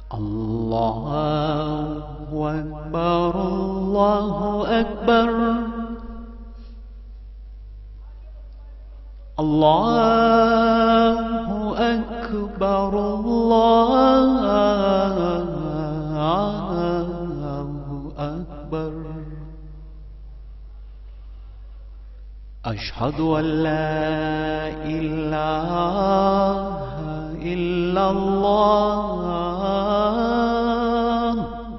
الله أكبر الله أكبر الله أكبر الله أكبر أشهد أن لا إله إلا الله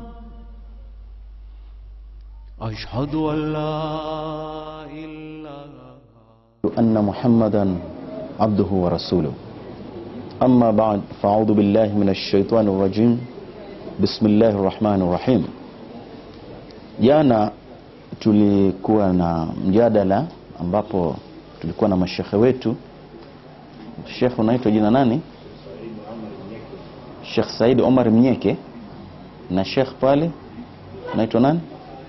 أشهد أن لا إله أن محمدا عبده ورسوله أما بعد فأعوذ بالله من الشيطان الرجيم بسم الله الرحمن الرحيم jana tulikuwa na mjadala ambapo tulikuwa na mashekhe wetu shekhe unaitwa jina nani shekh saidi omar mnyeke na shekh pale unaitwa nani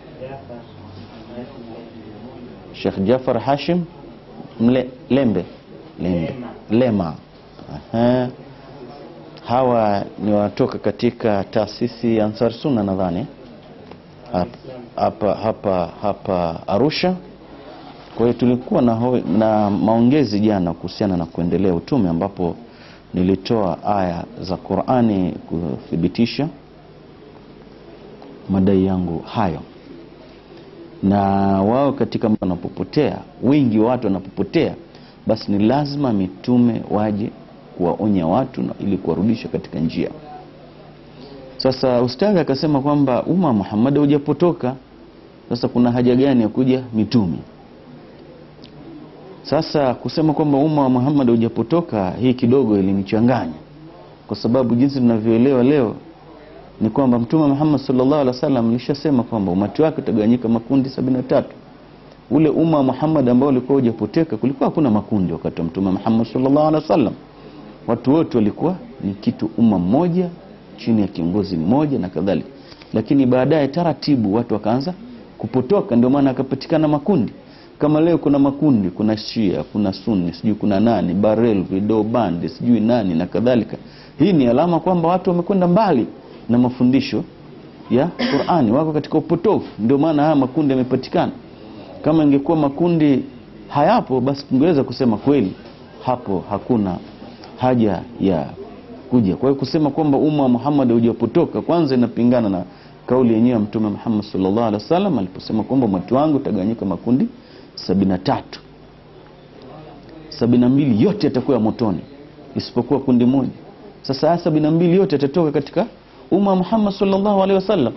shekh jafar hashim Mle, lembe lembe lema Aha. hawa ni wanatoka katika taasisi ya ansar sunna nadhani hapa, hapa hapa hapa arusha kwa hiyo tulikuwa na, ho- na maongezi jana kuhusiana na kuendelea utume ambapo nilitoa aya za qurani kuthibitisha madai yangu hayo na wao katika wanapopotea wingi wa watu wanapopotea basi ni lazima mitume waje kuwaonya watu na ili kuwarudisha katika njia sasa ustadhi akasema kwamba umma wa muhammad haujapotoka sasa kuna haja gani ya kuja mitume sasa kusema kwamba umma wa muhammad haujapotoka hii kidogo ilinichanganya kwa sababu jinsi tunavyoelewa leo ni kwamba mtume Muhammad sallallahu alaihi wasallam alishasema kwamba umati wake utagawanyika makundi sabini na tatu. Ule umma wa Muhammad ambao ulikuwa hujapoteka, kulikuwa hakuna makundi wakati wa mtume Muhammad sallallahu alaihi wasallam. Watu wote walikuwa ni kitu umma mmoja chini ya kiongozi mmoja na kadhalika, lakini baadaye taratibu watu wakaanza kupotoka, ndio maana akapatikana makundi kama leo kuna makundi, kuna Shia, kuna Sunni, sijui kuna nani, Barel, Video Band, sijui nani na kadhalika. Hii ni alama kwamba watu wamekwenda mbali na mafundisho ya Qur'ani, wako katika upotofu. Ndio maana haya makundi yamepatikana. Kama ingekuwa makundi hayapo, basi tungeweza kusema kweli hapo hakuna haja ya kuja. Kwa hiyo kusema kwamba umma wa Muhammad haujapotoka, kwanza inapingana na kauli yenyewe ya Mtume Muhammad sallallahu alaihi wasallam aliposema kwamba umati wangu utagawanyika makundi sabini na tatu sabini na mbili yote yatakuwa ya motoni isipokuwa kundi moja. Sasa haya sabini na mbili yote yatatoka katika umma wa Muhammad sallallahu alaihi wasallam,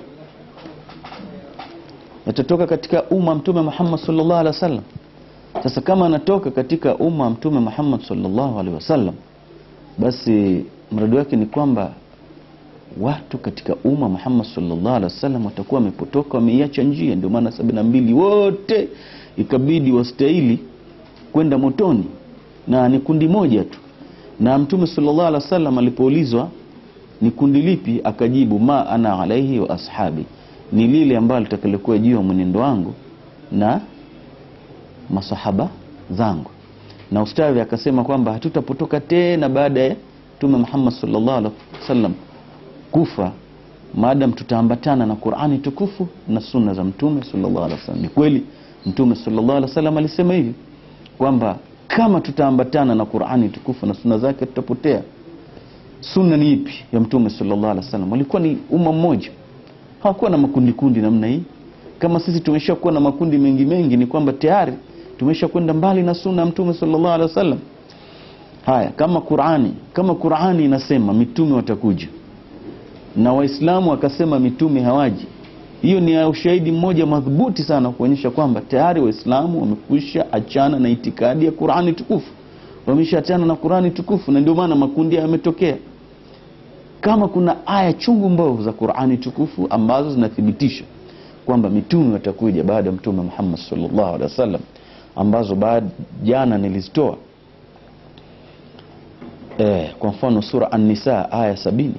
yatatoka katika umma wa Mtume Muhammad sallallahu alaihi wasallam. Sasa kama anatoka katika umma wa Mtume Muhammad sallallahu alaihi wasallam, basi mradi wake ni kwamba watu katika umma Muhammad sallallahu alaihi wasallam watakuwa wamepotoka, wameiacha njia. Ndio maana sabini na mbili wote ikabidi wastahili kwenda motoni, na ni kundi moja tu. Na Mtume sallallahu alaihi wasallam alipoulizwa ni kundi lipi, akajibu ma ana alaihi wa ashabi, ni lile ambalo litakalokuwa juu ya mwenendo wangu na masahaba zangu. Na ustadhi akasema kwamba hatutapotoka tena baada ya Mtume Muhammad sallallahu alaihi wasallam kufa maadam tutaambatana na Qur'ani tukufu na sunna za Mtume sallallahu alaihi wasallam. Ni kweli Mtume sallallahu alaihi wasallam alisema hivi kwamba kama tutaambatana na Qur'ani tukufu na sunna zake tutapotea. Sunna ni ipi ya Mtume sallallahu alaihi wasallam? Walikuwa ni umma mmoja, hawakuwa na makundi kundi namna hii. Kama sisi tumeshakuwa na makundi mengi mengi, ni kwamba tayari tumesha kwenda mbali na sunna ya Mtume sallallahu alaihi wasallam. Haya, kama Qur'ani, kama Qur'ani inasema mitume watakuja na Waislamu wakasema mitume hawaji, hiyo ni ushahidi mmoja madhubuti sana kuonyesha kwamba tayari Waislamu wamekwisha achana na itikadi ya Qur'ani tukufu, wameshaachana na Qur'ani tukufu, na ndio maana makundi yametokea. Kama kuna aya chungu mbovu za Qur'ani tukufu ambazo zinathibitisha kwamba mitume watakuja baada ya Mtume Muhammad sallallahu alaihi wasallam, ambazo baada jana nilizitoa eh, kwa mfano sura An-Nisa aya sabini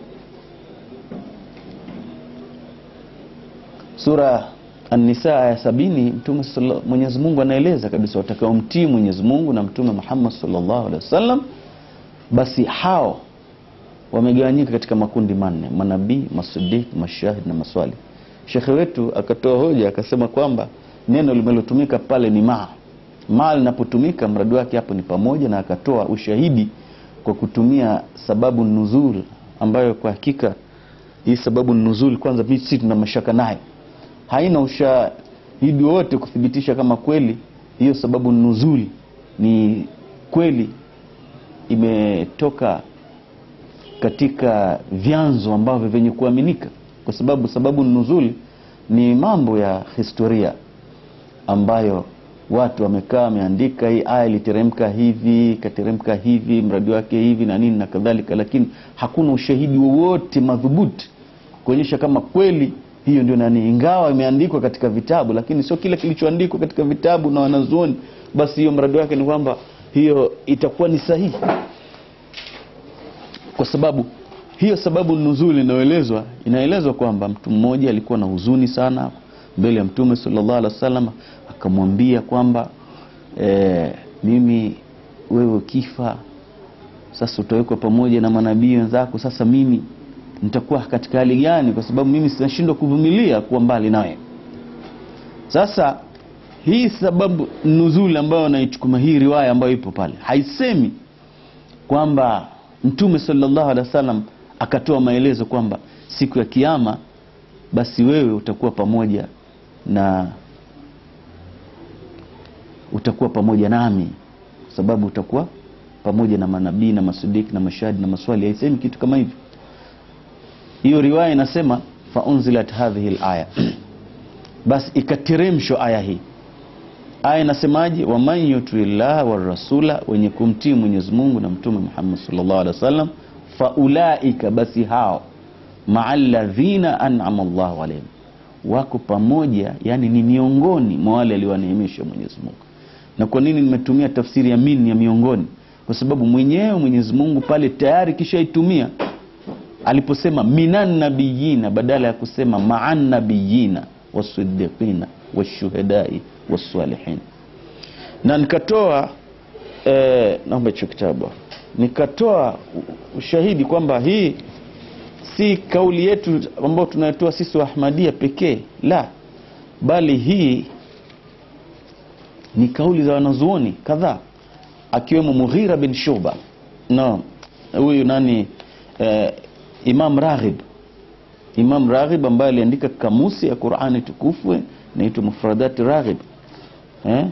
sura An-Nisa aya sabini Mtume sallallahu- Mwenyezi Mungu anaeleza kabisa watakaomtii Mwenyezi Mungu na Mtume Muhammad sallallahu alaihi wasallam, basi hao wamegawanyika katika makundi manne manabii masidik mashahid na maswali shekhe wetu akatoa hoja akasema kwamba neno limelotumika pale ni maa maa linapotumika mradi wake hapo ni pamoja na akatoa ushahidi kwa kutumia sababu nuzul ambayo kwa hakika hii sababu nuzul kwanza sisi tuna mashaka nayo haina ushahidi wote kuthibitisha kama kweli hiyo sababu nuzul ni kweli imetoka katika vyanzo ambavyo vyenye kuaminika kwa sababu sababu nuzul ni mambo ya historia ambayo watu wamekaa wameandika hii aya iliteremka hivi ikateremka hivi mradi wake hivi na nini na kadhalika lakini hakuna ushahidi wowote madhubuti kuonyesha kama kweli hiyo ndio nani ingawa imeandikwa katika vitabu lakini sio kile kilichoandikwa katika vitabu na wanazuoni basi hiyo mradi wake ni kwamba hiyo itakuwa ni sahihi kwa sababu hiyo sababu nuzuli inayoelezwa inaelezwa kwamba mtu mmoja alikuwa na huzuni sana mbele ya mtume sallallahu alaihi wasallam akamwambia kwamba e, mimi wewe ukifa sasa utawekwa pamoja na manabii wenzako sasa mimi nitakuwa katika hali gani kwa sababu mimi sinashindwa kuvumilia kuwa mbali nawe sasa hii sababu nuzuli ambayo naichukuma hii riwaya ambayo ipo pale haisemi kwamba mtume sallallahu alaihi wasallam akatoa maelezo kwamba siku ya kiama basi wewe utakuwa pamoja na utakuwa pamoja nami kwa sababu utakuwa pamoja na manabii na masudiki na mashahidi na maswali haisemi kitu kama hivyo hiyo riwaya inasema faunzilat hadhihi laya basi ikateremshwa aya hii aya inasemaje waman yuti llaha warasula wenye kumtii mwenyezi mungu na mtume muhammad sallallahu alaihi wasallam faulaika basi hao maa ladhina an'ama llahu alaihim wako pamoja yani ni miongoni mwa wale aliowaneemesha mwenyezi mungu na kwa nini nimetumia tafsiri ya min ya miongoni kwa sababu mwenyewe mwenyezi mungu pale tayari kishaitumia aliposema minan nabiyina badala ya kusema maan nabiyina wasidiqina washuhadai wasalihin na nikatoa eh, naomba hicho kitabu nikatoa ushahidi kwamba hii si kauli yetu ambayo tunayotoa sisi wa ahmadia pekee la bali hii ni kauli za wanazuoni kadhaa akiwemo mughira bin shuba no huyu nani eh, imam raghib imam raghib ambaye aliandika kamusi ya qurani tukufu inaitwa mufradati raghib eh?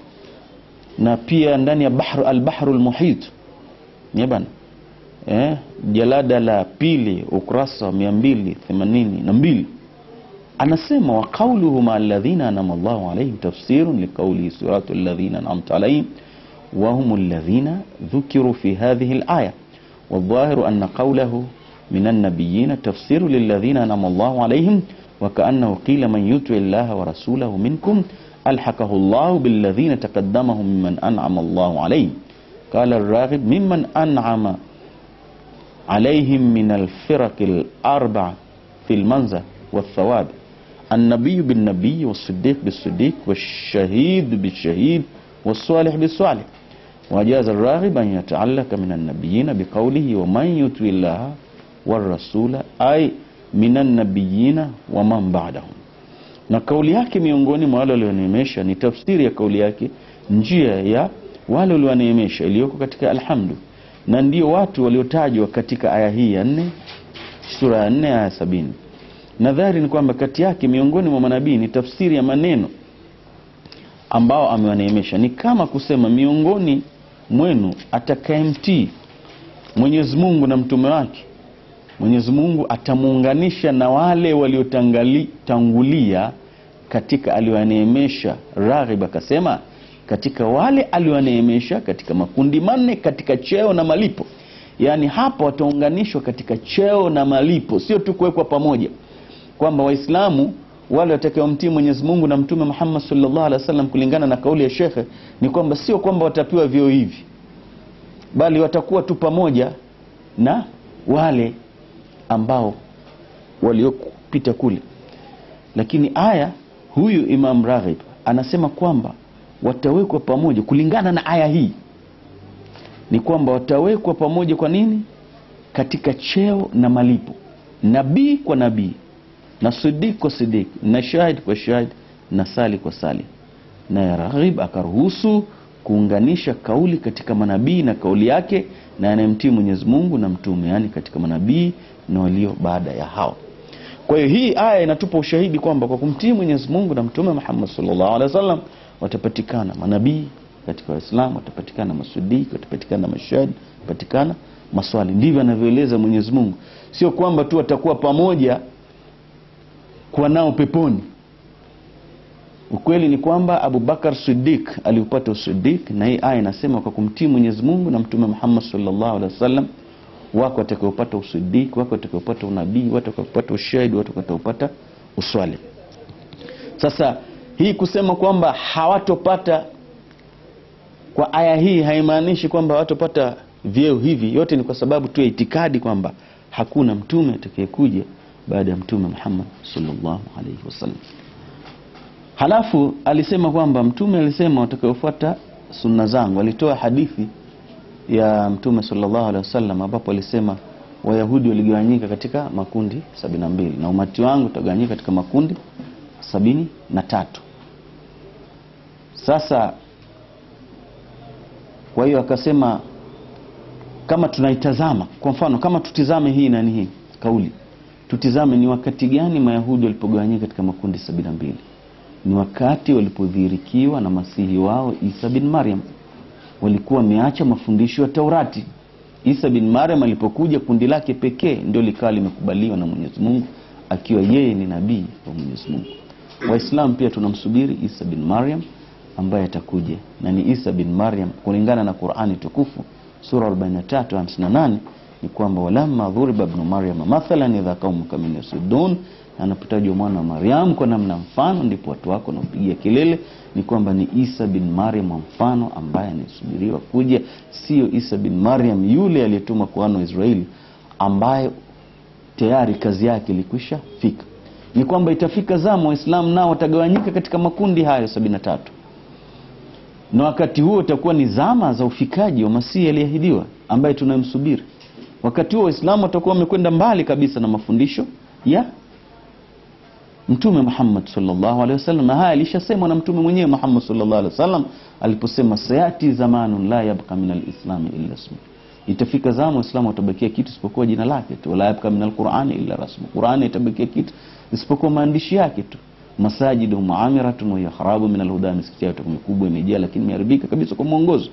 na pia ndani ya bahru albahru lmuhit bana eh? jalada la pili ukurasa wa mia mbili themanini na mbili anasema wa qauluhu maa alladhina anama llahu alaihim tafsirun liqaulihi suratu alladhina anamta alaihim وهم الذين ذكروا في هذه الآية والظاهر أن قوله من النبيين تفسير للذين أنعم الله عليهم وكأنه قيل من يطع الله ورسوله منكم ألحقه الله بالذين تقدمهم ممن أنعم الله عليهم قال الراغب ممن أنعم عليهم من الفرق الأربع في المنزل والثواب النبي بالنبي والصديق بالصديق والشهيد بالشهيد والصالح بالصالح وجاز الراغب أن يتعلق من النبيين بقوله ومن يطع الله والرسول أي من النبيين ومن بعدهم na kauli yake miongoni mwa wale walioneemesha ni tafsiri ya kauli yake njia ya wale walioneemesha iliyoko katika alhamdu na ndio watu waliotajwa katika aya hii ya nne sura ya nne aya sabini nadhari ni kwamba kati yake miongoni mwa manabii ni tafsiri ya maneno ambao amewaneemesha ni kama kusema miongoni mwenu atakayemtii mwenyezi mungu na mtume wake mwenyezi mungu atamuunganisha na wale waliotangulia katika aliwaneemesha raghib akasema katika wale aliwaneemesha katika makundi manne katika cheo na malipo yaani hapa wataunganishwa katika cheo na malipo sio tu kuwekwa pamoja kwamba waislamu wale watakaomtii mwenyezi mungu na mtume muhammad salllah alih wa sallam kulingana na kauli ya shekhe ni kwamba sio kwamba watapewa vyeo hivi bali watakuwa tu pamoja na wale ambao waliopita kule lakini aya huyu imam raghib anasema kwamba watawekwa pamoja kulingana na aya hii ni kwamba watawekwa pamoja kwa nini katika cheo na malipo nabii kwa nabii na sidik kwa sidik na shahid kwa shahid na sali kwa sali naye raghib akaruhusu kuunganisha kauli katika manabii na kauli yake na anayemtii mwenyezi mungu na mtume yaani katika manabii na walio baada ya hao kwa hiyo hii aya inatupa ushahidi kwamba kwa kumtii mwenyezi mungu na mtume muhammad sallallahu alaihi wasallam watapatikana manabii katika waislamu watapatikana masudiki watapatikana mashahidi watapatikana maswali ndivyo anavyoeleza mwenyezi mungu sio kwamba tu watakuwa pamoja kuwa nao peponi ukweli ni kwamba abubakar sidik aliupata usidik na hii aya inasema kwa kumtii mwenyezi mungu na mtume muhammad sallallahu alaihi wasallam wako watakaopata usidik wako watakaopata unabii watu watakaopata ushahidi watu watakaopata uswali sasa hii kusema kwamba hawatopata kwa aya hii haimaanishi kwamba hawatopata vyeo hivi yote ni kwa sababu tu ya itikadi kwamba hakuna mtume atakayekuja baada ya mtume muhammad sallallahu alaihi wasallam halafu alisema kwamba mtume alisema watakaofuata sunna zangu alitoa hadithi ya mtume sallallahu alaihi wasallam ambapo alisema wayahudi waligawanyika katika makundi sabini na mbili na umati wangu utagawanyika katika makundi sabini na tatu sasa kwa hiyo akasema kama tunaitazama kwa mfano kama tutizame hii nani hii kauli tutizame ni wakati gani mayahudi walipogawanyika katika makundi sabini na mbili ni wakati walipodhihirikiwa na masihi wao isa bin maryam walikuwa wameacha mafundisho ya taurati isa bin maryam alipokuja kundi lake pekee ndio likawa limekubaliwa na mwenyezi mungu akiwa yeye ni nabii wa mwenyezi mungu waislamu pia tunamsubiri isa bin maryam ambaye atakuja na ni isa bin maryam kulingana na qurani tukufu sura 43 58 ni kwamba walamma dhuriba bnu maryama mathalan idha qaumuka min yasudun anapotajwa mwana wa mariamu kwa namna mfano ndipo watu wako wanaopigia kelele ni kwamba ni isa bin maryam wa mfano ambaye anasubiriwa kuja sio isa bin maryam yule aliyetumwa kwa wana wa israeli ambaye tayari kazi yake ilikwisha fika ni kwamba itafika zama waislamu nao watagawanyika katika makundi hayo sabini na tatu na wakati huo utakuwa ni zama za ufikaji wa masihi aliyeahidiwa ambaye tunamsubiri wakati huo waislamu watakuwa wamekwenda mbali kabisa na mafundisho ya mtume muhammad salllahu alehi wasallam na haya alishasemwa na mtume mwenyewe muhammad salllahu alehi wasallam aliposema sayati zamanun la yabqa min alislami illa smu itafika zama waislamu watabakia kitu isipokuwa jina lake tu wala yabqa min alqurani illa rasmu qurani itabakia kitu isipokuwa maandishi yake tu masajidu muamiratun wahiya kharabu min alhuda misikiti yao itakuwa mikubwa imejaa lakini imeharibika kabisa kwa mwongozo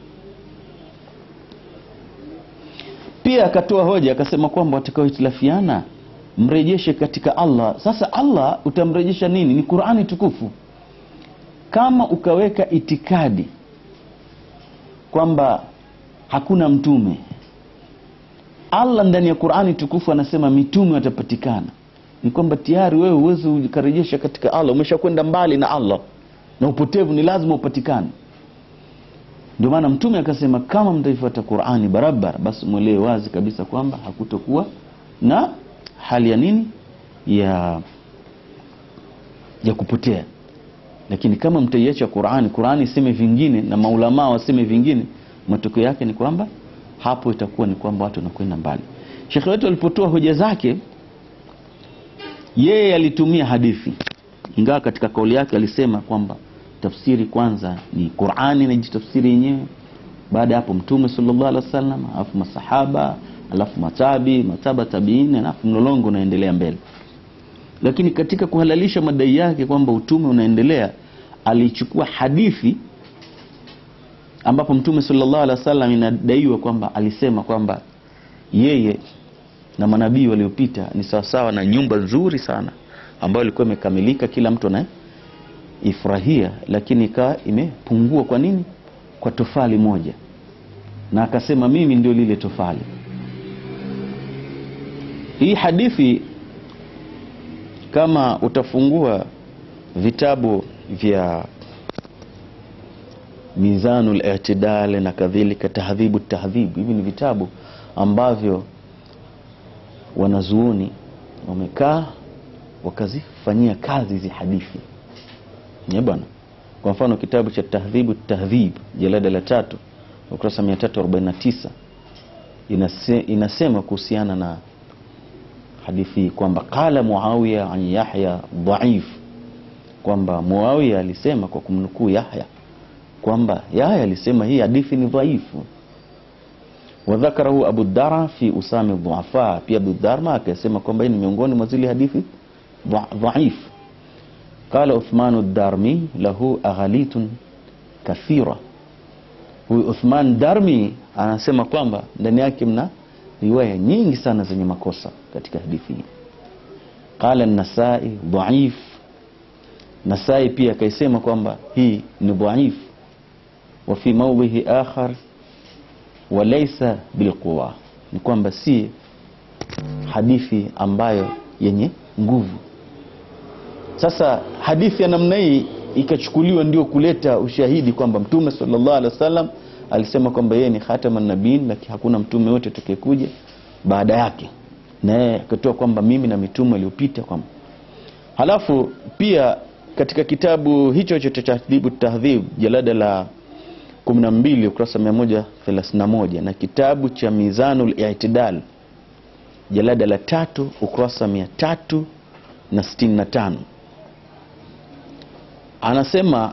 pia akatoa hoja akasema kwamba watakaohitilafiana mrejeshe katika allah sasa allah utamrejesha nini ni qurani tukufu kama ukaweka itikadi kwamba hakuna mtume allah ndani ya qurani tukufu anasema mitume watapatikana ni kwamba tayari wewe uwezi ukarejesha katika allah umeshakwenda mbali na allah na upotevu ni lazima upatikane ndio maana mtume akasema kama mtaifuata qurani barabara basi mwelewe wazi kabisa kwamba hakutokuwa na hali ya nini ya ya kupotea lakini kama mtaiacha qurani qurani iseme vingine na maulamaa waseme vingine matokeo yake ni kwamba hapo itakuwa ni kwamba watu wanakwenda mbali shekhe wetu alipotoa hoja zake yeye alitumia hadithi ingawa katika kauli yake alisema kwamba tafsiri kwanza ni qurani inajitafsiri yenyewe baada ya hapo mtume sallallahu alaihi wasallam alafu masahaba alafu matabi mataba tabiini alafu mlolongo unaendelea mbele lakini katika kuhalalisha madai yake kwamba utume unaendelea alichukua hadithi ambapo mtume sallallahu alaihi wasallam inadaiwa kwamba alisema kwamba yeye na manabii waliopita ni sawasawa na nyumba nzuri sana ambayo ilikuwa imekamilika kila mtu anaifurahia lakini ikawa imepungua kwa nini kwa tofali moja na akasema mimi ndio lile tofali hii hadithi kama utafungua vitabu vya mizanu litidal na kadhalika tahdhibu tahdhibu hivi ni vitabu ambavyo wanazuoni wamekaa wakazifanyia kazi hizi hadithi nye bwana kwa mfano kitabu cha tahdhibu tahdhib jalada la tatu ukurasa 349 inase, inasema kuhusiana na hadithi hii kwamba qala muawiya an yahya dhaif kwamba muawiya alisema kwa kumnukuu yahya kwamba yahya alisema hii hadithi ni dhaifu wadhakarahu abu dara fi usami dhuafa pia abu dharma akasema kwamba hii ni miongoni mwa zile hadithi dha- dhaif qala uthmanu darmi lahu aghalitun kathira huyu uthman darmi anasema kwamba ndani yake mna riwaya nyingi sana zenye makosa katika hadithi hii qala nasai dhaif nasai pia akaisema kwamba hii ni dhaif wa fi maudhihi akhar walaisa bilquwa ni kwamba si hadithi ambayo yenye nguvu sasa hadithi ya namna hii ikachukuliwa ndio kuleta ushahidi kwamba mtume sallallahu alaihi wasallam alisema kwamba yeye ni khataman nabiin lakini hakuna mtume yote atakayekuja baada yake na yeye akatoa kwamba mimi na mitume iliyopita kwamba halafu pia katika kitabu hicho hicho cha tahdhibu tahdhib jalada la 12 ukurasa 131 na kitabu cha mizanul i'tidal jalada la tatu ukurasa 365 anasema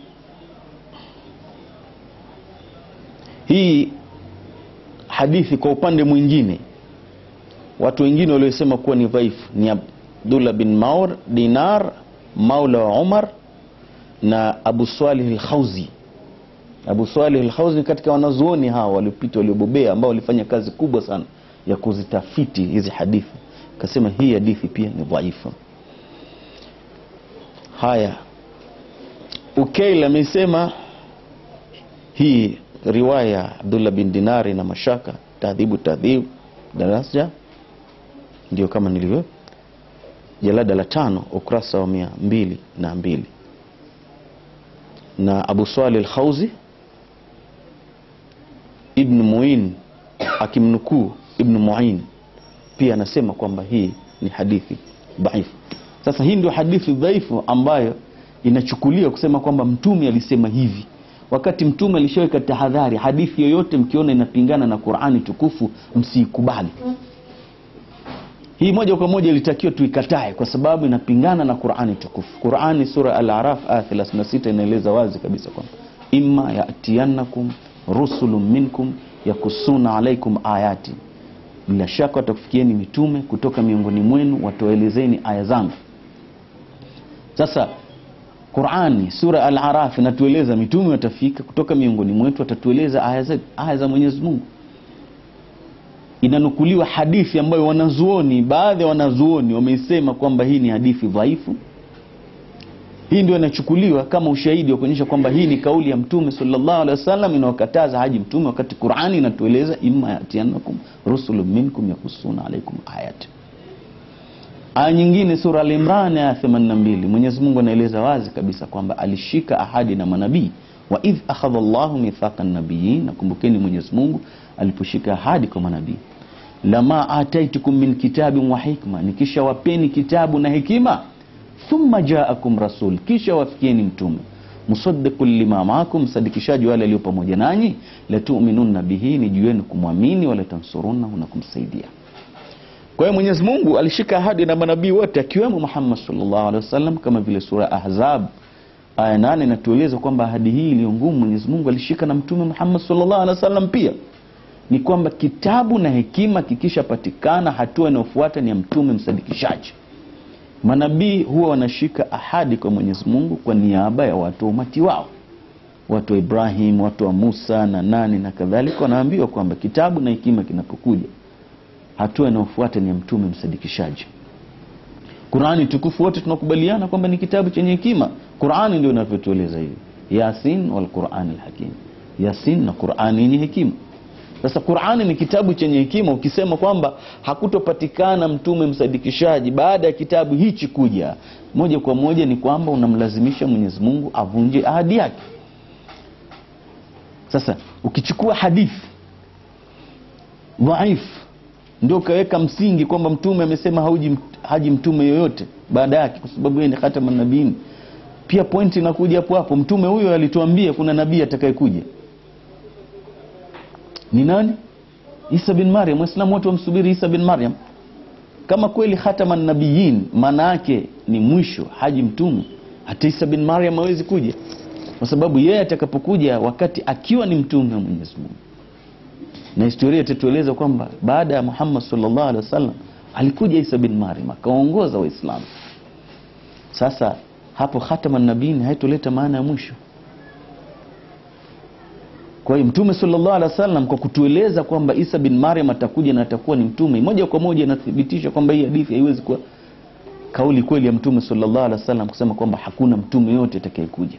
hii hadithi kwa upande mwingine watu wengine waliosema kuwa ni dhaifu ni abdullah bin maur dinar maula wa umar na abu salih lkhauzi abu salih lkhauzi katika wanazuoni hawa waliopita waliobobea ambao walifanya kazi kubwa sana ya kuzitafiti hizi hadithi akasema hii hadithi pia ni dhaifu haya ukeil amesema hii riwaya ya abdullah bin dinari na mashaka tahdhibu tahdhib darasa ndio kama nilivyo jalada la tano ukurasa wa mia mbili na mbili na abu swali lkhauzi ibn muin akimnukuu ibn muin pia anasema kwamba hii ni hadithi dhaifu sasa hii ndio hadithi dhaifu ambayo inachukuliwa kusema kwamba mtume alisema hivi wakati mtume alishaweka tahadhari hadithi yoyote mkiona inapingana na qurani tukufu msiikubali hii moja kwa moja ilitakiwa tuikatae kwa sababu inapingana na qurani tukufu qurani sura al-araf aya 36 inaeleza wazi kabisa kwamba imma yatiyannakum rusulun minkum yakusuna alaikum ayati bila shaka watakufikieni mitume kutoka miongoni mwenu watoelezeni aya zangu sasa qurani sura al-araf inatueleza mitume watafika kutoka miongoni mwetu watatueleza aya za, aya za mwenyezi mungu inanukuliwa hadithi ambayo wanazuoni baadhi ya wanazuoni wameisema kwamba hii ni hadithi dhaifu hii ndio inachukuliwa kama ushahidi wa kuonyesha kwamba hii ni kauli ya mtume sallallahu alaihi wasallam inawakataza haji mtume wakati qurani inatueleza imma yatianakum rusulun minkum yakusuna alaikum ayati aya nyingine sura al-imran aya 82 mwenyezi mungu anaeleza wazi kabisa kwamba alishika ahadi na manabii wa idh akhadha llahu mithaqa nabiyin nakumbukeni mwenyezi mungu aliposhika ahadi kwa manabii lama ataitukum min kitabin wa hikma nikisha wapeni kitabu na hekima thumma jaakum rasul kisha wafikieni mtume musaddiqun lima maakum msadikishaji wale aliyo pamoja nanyi latuminunna bihi ni juu yenu kumwamini wala tansurunnahu na kumsaidia kwa hiyo mwenyezi mungu alishika ahadi na manabii wote akiwemo muhammad sallallahu alaihi wasallam kama vile sura ahzab aya nane inatueleza kwamba ahadi hii iliyo ngumu mwenyezi mungu alishika na mtume muhammad sallallahu alaihi wasallam pia ni kwamba kitabu na hekima kikishapatikana hatua inayofuata ni ya mtume msadikishaji manabii huwa wanashika ahadi kwa mwenyezi mungu kwa niaba ya watu wa umati wao watu wa ibrahim watu wa musa na nani na kadhalika wanaambiwa kwamba kitabu na hekima kinapokuja hatua inayofuata ni ya mtume msadikishaji qurani tukufu wote tunakubaliana kwamba ni kitabu chenye hekima qurani ndio inavyotueleza hivi yasin walqurani lhakim yasin na qurani yenye hekima sasa qurani ni kitabu chenye hekima ukisema kwamba hakutopatikana mtume msadikishaji baada ya kitabu hichi kuja moja kwa moja ni kwamba unamlazimisha mwenyezi mungu avunje ahadi yake sasa ukichukua hadithi dhaifu ndio ukaweka msingi kwamba mtume amesema hauji haji mtume yoyote baada yake kwa sababu yeye ni khatama nabiin pia pointi inakuja hapo hapo mtume huyo alituambia kuna nabii atakayekuja ni nani isa bin maryam waislamu wote wamsubiri isa bin maryam kama kweli khataman nabiyin maana yake ni mwisho haji mtume hata isa bin maryam hawezi kuja kwa sababu yeye atakapokuja wakati akiwa ni mtume wa mwenyezi mungu na historia itatueleza kwamba baada ya muhammad sallallahu alaihi wasallam alikuja isa bin maryam akaongoza waislamu sasa hapo khataman nabiyin haitoleta maana ya mwisho kwa hiyo mtume sallallahu alaihi wasallam kwa kutueleza kwamba isa bin maryam atakuja na atakuwa ni mtume moja kwa moja inathibitisha kwamba hii hadithi haiwezi kuwa kauli kweli ya mtume sallallahu alaihi wasallam kusema kwamba hakuna mtume yote atakayekuja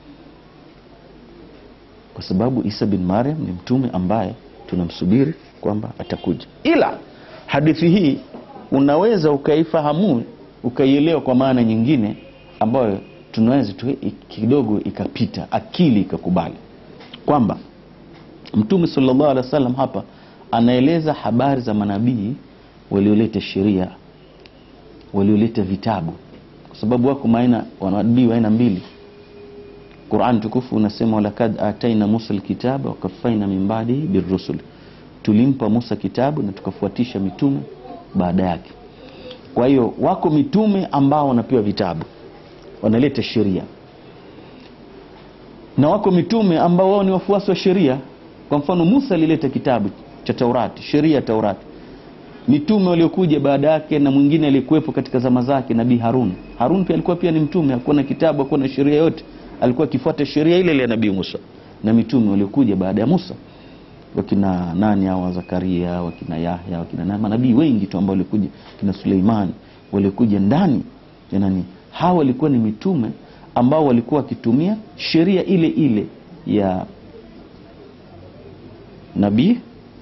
kwa sababu isa bin maryam ni mtume ambaye tunamsubiri kwamba atakuja ila hadithi hii unaweza ukaifahamu ukaielewa kwa maana nyingine ambayo tunaweza tu kidogo ikapita akili ikakubali kwamba mtume sallallahu alaihi wasallam hapa anaeleza habari za manabii walioleta sheria walioleta vitabu kwa sababu wako maina manabii wa aina mbili Qur'an tukufu unasema walakad ataina Musa alkitaba wakafaina min ba'dihi birrusul tulimpa Musa kitabu na tukafuatisha mitume baada yake kwa hiyo wako mitume ambao wanapewa vitabu wanaleta sheria na wako mitume ambao wao ni wafuasi wa sheria kwa mfano Musa alileta kitabu cha Taurati sheria ya Taurati mitume waliokuja baada yake na mwingine aliyekuwepo katika zama zake nabii Harun Harun pia alikuwa pia ni mtume hakuwa na kitabu hakuwa na sheria yote alikuwa akifuata sheria ile ile ya nabii Musa na mitume waliokuja baada ya Musa wakina nani hao Zakaria wakina Yahya wakina nani manabii wengi tu ambao walikuja kina Suleiman walikuja ndani ya nani hawa walikuwa ni mitume ambao walikuwa wakitumia sheria ile ile ya nabii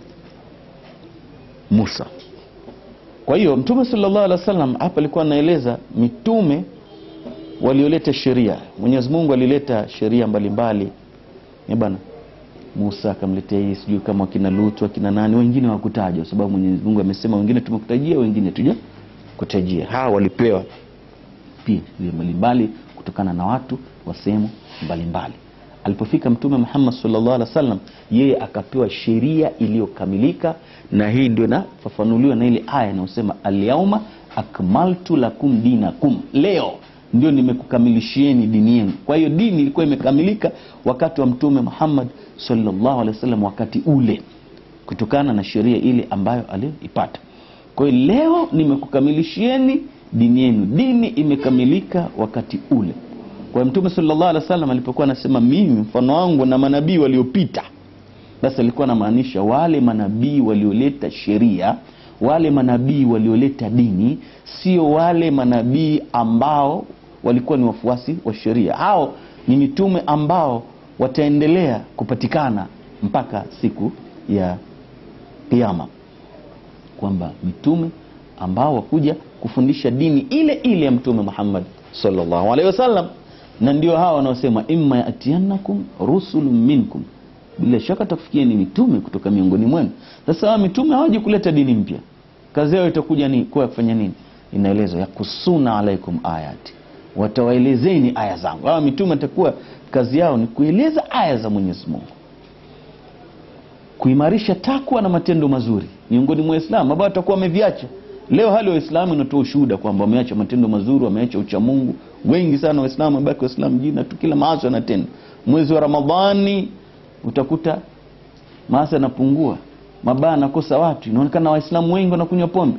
Musa kwa hiyo mtume sallallahu alaihi wasallam hapa alikuwa anaeleza mitume walioleta sheria Mwenyezi Mungu alileta sheria mbalimbali eh bana Musa akamletea hii sijui kama wakina Lutu wakina nani wengine hawakutajwa sababu Mwenyezi Mungu amesema wengine tumekutajia wengine tuja kutajia hawa walipewa pia mbalimbali kutokana na watu wa sehemu mbalimbali alipofika mtume Muhammad sallallahu alaihi wasallam yeye akapewa sheria iliyokamilika na hii ndio inafafanuliwa na ile aya inayosema alyauma akmaltu lakum dinakum leo ndio nimekukamilishieni dini yenu kwa hiyo dini ilikuwa imekamilika wakati wa mtume Muhammad sallallahu alaihi wasallam wakati ule kutokana na sheria ile ambayo aliyoipata kwa hiyo leo nimekukamilishieni dini yenu dini imekamilika wakati ule kwa mtume sallallahu alaihi wasallam alipokuwa anasema mimi mfano wangu na manabii waliopita basi alikuwa anamaanisha wale manabii walioleta sheria wale manabii walioleta dini sio wale manabii ambao walikuwa ni wafuasi wa sheria hao ni mitume ambao wataendelea kupatikana mpaka siku ya kiama kwamba mitume ambao wakuja kufundisha dini ile ile ya mtume Muhammad sallallahu alaihi wasallam na ndio hawa wanaosema imma yatiannakum rusulun minkum bila shaka takufikia ni mitume kutoka miongoni mwenu sasa hawa mitume hawaji kuleta dini mpya kazi yao itakuja ni kuwa kufanya nini inaelezwa yakusuna alaikum ayati watawaelezeni aya zangu hawa mitume atakuwa kazi yao ni kueleza aya za Mwenyezi Mungu kuimarisha takwa na matendo mazuri miongoni mwa Waislamu ambao watakuwa wameviacha leo hali wa Waislamu inatoa ushuhuda kwamba wameacha matendo mazuri wameacha ucha Mungu wengi sana Waislamu wamebaki Waislamu jina tu kila maasi wanatenda mwezi wa Ramadhani utakuta maasi yanapungua mabaya anakosa watu inaonekana Waislamu wengi wanakunywa pombe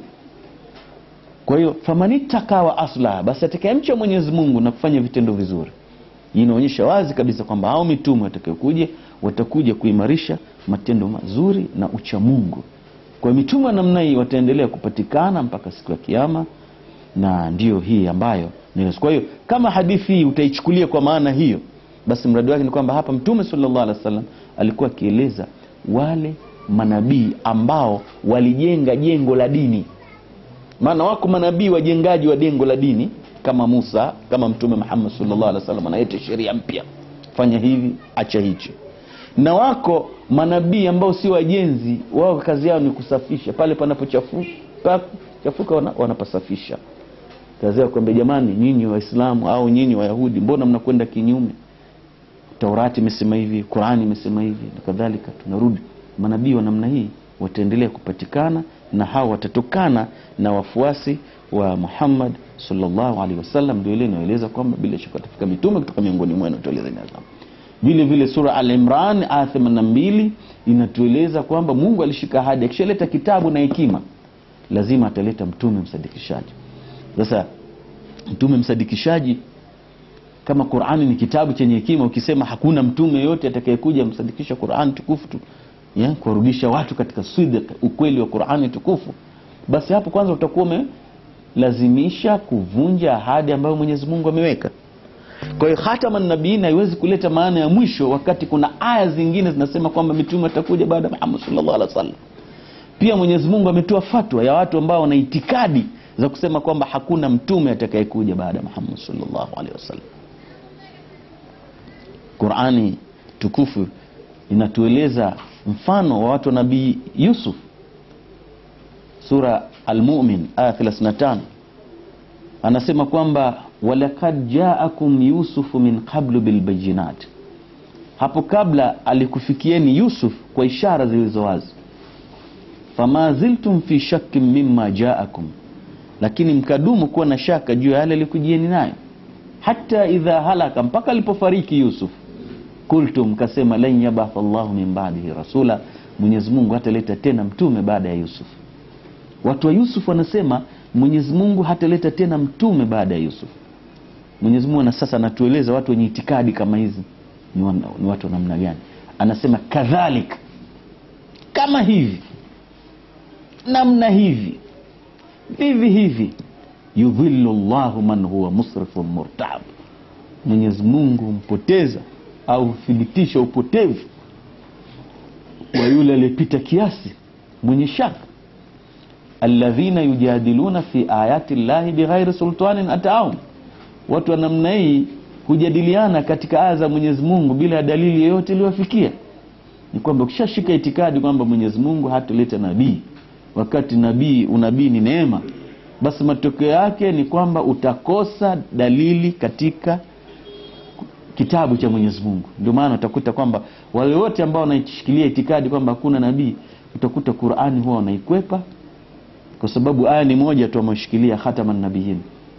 kwa hiyo famanitakawa asla basi atakayemcha Mwenyezi Mungu na kufanya vitendo vizuri inaonyesha wazi kabisa kwamba hao mitume watakayokuja watakuja kuimarisha matendo mazuri na ucha Mungu kwa mitume wa namna hii wataendelea kupatikana mpaka siku ya kiyama na ndiyo hii ambayo ni kwa hiyo kama hadithi hii utaichukulia kwa maana hiyo basi mradi wake ni kwamba hapa mtume sallallahu alaihi wasallam alikuwa akieleza wale manabii ambao walijenga jengo la dini maana wako manabii wajengaji wa jengo la dini kama Musa kama mtume Muhammad sallallahu alaihi wasallam anaita sheria mpya fanya hivi acha hichi na wako manabii ambao si wajenzi wao kazi yao ni kusafisha pale panapochafuka chafuka wana, wanapasafisha kazi yao kwamba jamani nyinyi waislamu au nyinyi wayahudi mbona mnakwenda kinyume taurati imesema hivi qurani imesema hivi na kadhalika tunarudi manabii wa namna hii wataendelea kupatikana na hao watatokana na wafuasi wa Muhammad sallallahu alaihi wasallam. Ndio ile inaeleza kwamba bila shaka watafika mitume kutoka miongoni mwenu, tueleza inaza vile vile. Sura Al-Imran aya 82 inatueleza kwamba Mungu alishika ahadi, akishaleta kitabu na hekima, lazima ataleta mtume msadikishaji. Sasa mtume msadikishaji kama Qur'ani ni kitabu chenye hekima, ukisema hakuna mtume yote atakayekuja msadikisha Qur'ani tukufu tu ya kuwarudisha watu katika sidq, ukweli wa Qur'ani tukufu, basi hapo kwanza utakuwa umelazimisha kuvunja ahadi ambayo Mwenyezi Mungu ameweka. Kwa hiyo khataman nabiin haiwezi kuleta maana ya mwisho, wakati kuna aya zingine zinasema kwamba mitume atakuja baada ya Muhammad sallallahu alaihi wasallam. Pia Mwenyezi Mungu ametoa fatwa ya watu ambao wana itikadi za kusema kwamba hakuna mtume atakayekuja baada ya Muhammad sallallahu alaihi wasallam. Qurani tukufu inatueleza mfano wa watu wa nabii Yusuf, sura Almumin aya 35, anasema kwamba walakad jaakum yusufu min qablu bilbayinat, hapo kabla alikufikieni Yusuf kwa ishara zilizo wazi. Fama ziltum fi shakkin mimma jaakum, lakini mkadumu kuwa na shaka juu ya yale alikujieni nayo, hata idha halaka, mpaka alipofariki Yusuf kultum mkasema, lan yabatha Allahu min ba'dihi rasula, Mwenyezi Mungu hataleta tena mtume baada ya Yusuf. Watu wa Yusuf wanasema Mwenyezi Mungu hataleta tena mtume baada ya Yusuf. Mwenyezi Mungu na sasa anatueleza watu wenye itikadi kama hizi ni, wana, ni watu wa namna gani? Anasema kadhalik, kama hivi, namna hivi, vivi hivi, yudhillu llahu man huwa musrifun murtab, Mwenyezi Mungu mpoteza au huthibitisha upotevu wa yule aliyepita kiasi mwenye shaka. alladhina yujadiluna fi ayati llahi bighairi sultanin ataahum, watu wa namna hii hujadiliana katika aya za Mwenyezi Mungu bila ya dalili yoyote iliyofikia. Ni kwamba ukishashika itikadi kwamba Mwenyezi Mungu hataleta nabii, wakati nabii unabii ni neema, basi matokeo yake ni kwamba utakosa dalili katika kitabu cha Mwenyezi Mungu. Ndio maana utakuta kwamba wale wote ambao wanaishikilia itikadi kwamba hakuna nabii, utakuta Qur'ani huwa wanaikwepa kwa sababu aya ni moja tu ameshikilia khataman nabiyin.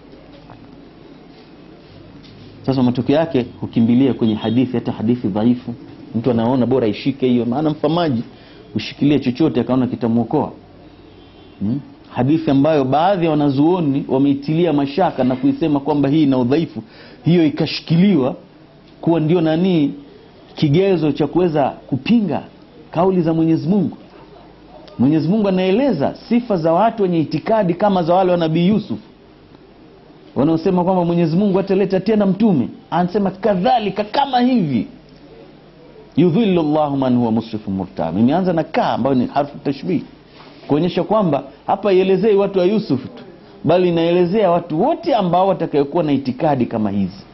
Sasa matokeo yake hukimbilia kwenye hadithi, hata hadithi dhaifu, mtu anaona bora ishike hiyo, maana mfamaji ushikilie chochote akaona kitamwokoa. Hmm? Hadithi ambayo baadhi ya wanazuoni wameitilia mashaka na kuisema kwamba hii ina udhaifu, hiyo ikashikiliwa kuwa ndio nani kigezo cha kuweza kupinga kauli za Mwenyezi Mungu. Mwenyezi Mungu anaeleza sifa za watu wenye itikadi kama za wale wa Nabii Yusuf wanaosema kwamba Mwenyezi Mungu ataleta tena mtume, anasema kadhalika, kama hivi yudhillu llahu man huwa musrifun murtab. Imeanza na ka ambayo ni harfu tashbih kuonyesha kwamba hapa ielezei watu wa Yusuf tu, bali inaelezea watu wote ambao watakayokuwa na itikadi kama hizi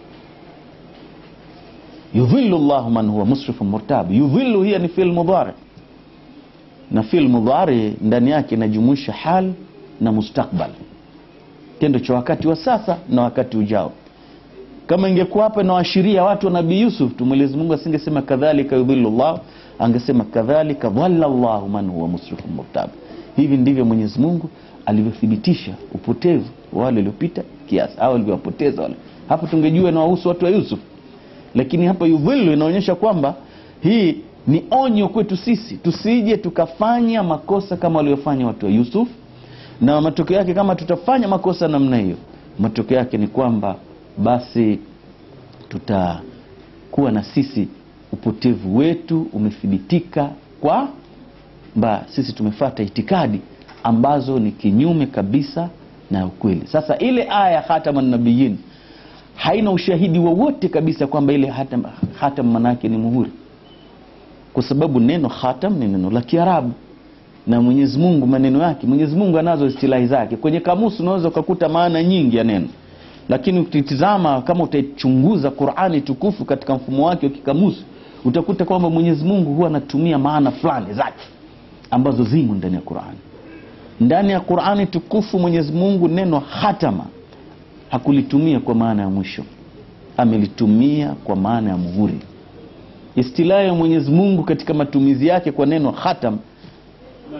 yudhillu llahu man huwa musrifun murtab. Yudhillu hiya ni fi'l mudhari, na fi'l mudhari ndani yake inajumuisha hal na mustakbal, kitendo cha wakati wa sasa na wakati ujao. Kama ingekuwa hapa inawaashiria watu wa Nabii Yusuf tu, Mwenyezi Mungu asingesema kadhalika yudhillu llahu, angesema kadhalika dhalla llahu man huwa musrifun murtab. Hivi ndivyo Mwenyezi Mungu alivyothibitisha upotevu wa wale waliopita kiasi, au alivyowapoteza wale. Hapo tungejua inawahusu watu wa Yusuf lakini hapa yudhillu inaonyesha kwamba hii ni onyo kwetu sisi tusije tukafanya makosa kama waliofanya watu wa Yusuf, na matokeo yake kama tutafanya makosa namna hiyo, matokeo yake ni kwamba basi tutakuwa na sisi upotevu wetu umethibitika kwamba sisi tumefata itikadi ambazo ni kinyume kabisa na ukweli. Sasa ile aya ya khataman nabiyin haina ushahidi wowote kabisa kwamba ile hatam, hatam manake ni muhuri, kwa sababu neno hatam ni neno la Kiarabu na Mwenyezi Mungu maneno yake, Mwenyezi Mungu anazo istilahi zake. Kwenye kamusi unaweza ukakuta maana nyingi ya neno, lakini ukitizama kama utaichunguza Qur'ani tukufu katika mfumo wake wa kikamusi, utakuta kwamba Mwenyezi Mungu huwa anatumia maana fulani zake ambazo zimo ndani ya Qur'ani. Ndani ya Qur'ani tukufu Mwenyezi Mungu neno hatama hakulitumia kwa maana ya mwisho, amelitumia kwa maana ya muhuri. Istilahi ya Mwenyezi Mungu katika matumizi yake kwa neno khatam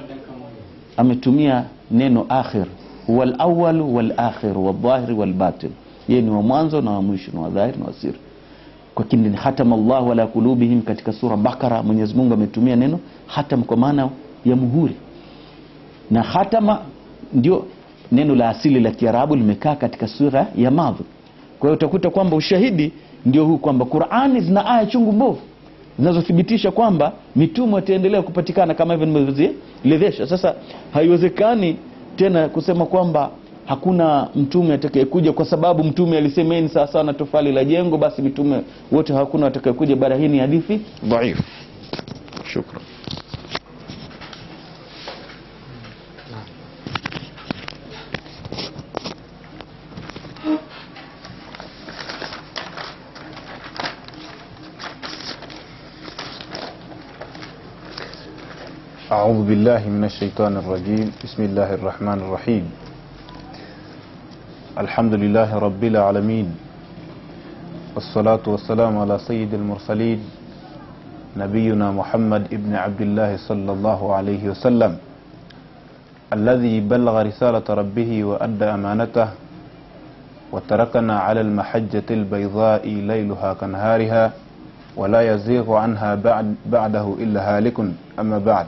ametumia neno akhir huwa alawal walakhir waldhahir walbatin yeye ni wa mwanzo na wa mwisho na wa dhahiri na wa siri kwa kindi hatama llahu ala kulubihim katika sura bakara mwenyezi mungu ametumia neno hatam kwa maana ya muhuri na hatama ndio neno la asili la kiarabu limekaa katika sura ya madhi kwa hiyo utakuta kwamba ushahidi ndio huu kwamba qurani zina aya chungu mbovu zinazothibitisha kwamba mitume wataendelea kupatikana kama hivyo nimevyozielezesha sasa haiwezekani tena kusema kwamba hakuna mtume atakayekuja kwa sababu mtume alisema yeye ni sawasawa na tofali la jengo basi mitume wote hakuna watakayekuja bara hii ni hadithi dhaifu shukran أعوذ بالله من الشيطان الرجيم بسم الله الرحمن الرحيم الحمد لله رب العالمين والصلاة والسلام على سيد المرسلين نبينا محمد ابن عبد الله صلى الله عليه وسلم الذي بلغ رسالة ربه وأدى أمانته وتركنا على المحجة البيضاء ليلها كنهارها ولا يزيغ عنها بعد بعده إلا هالك أما بعد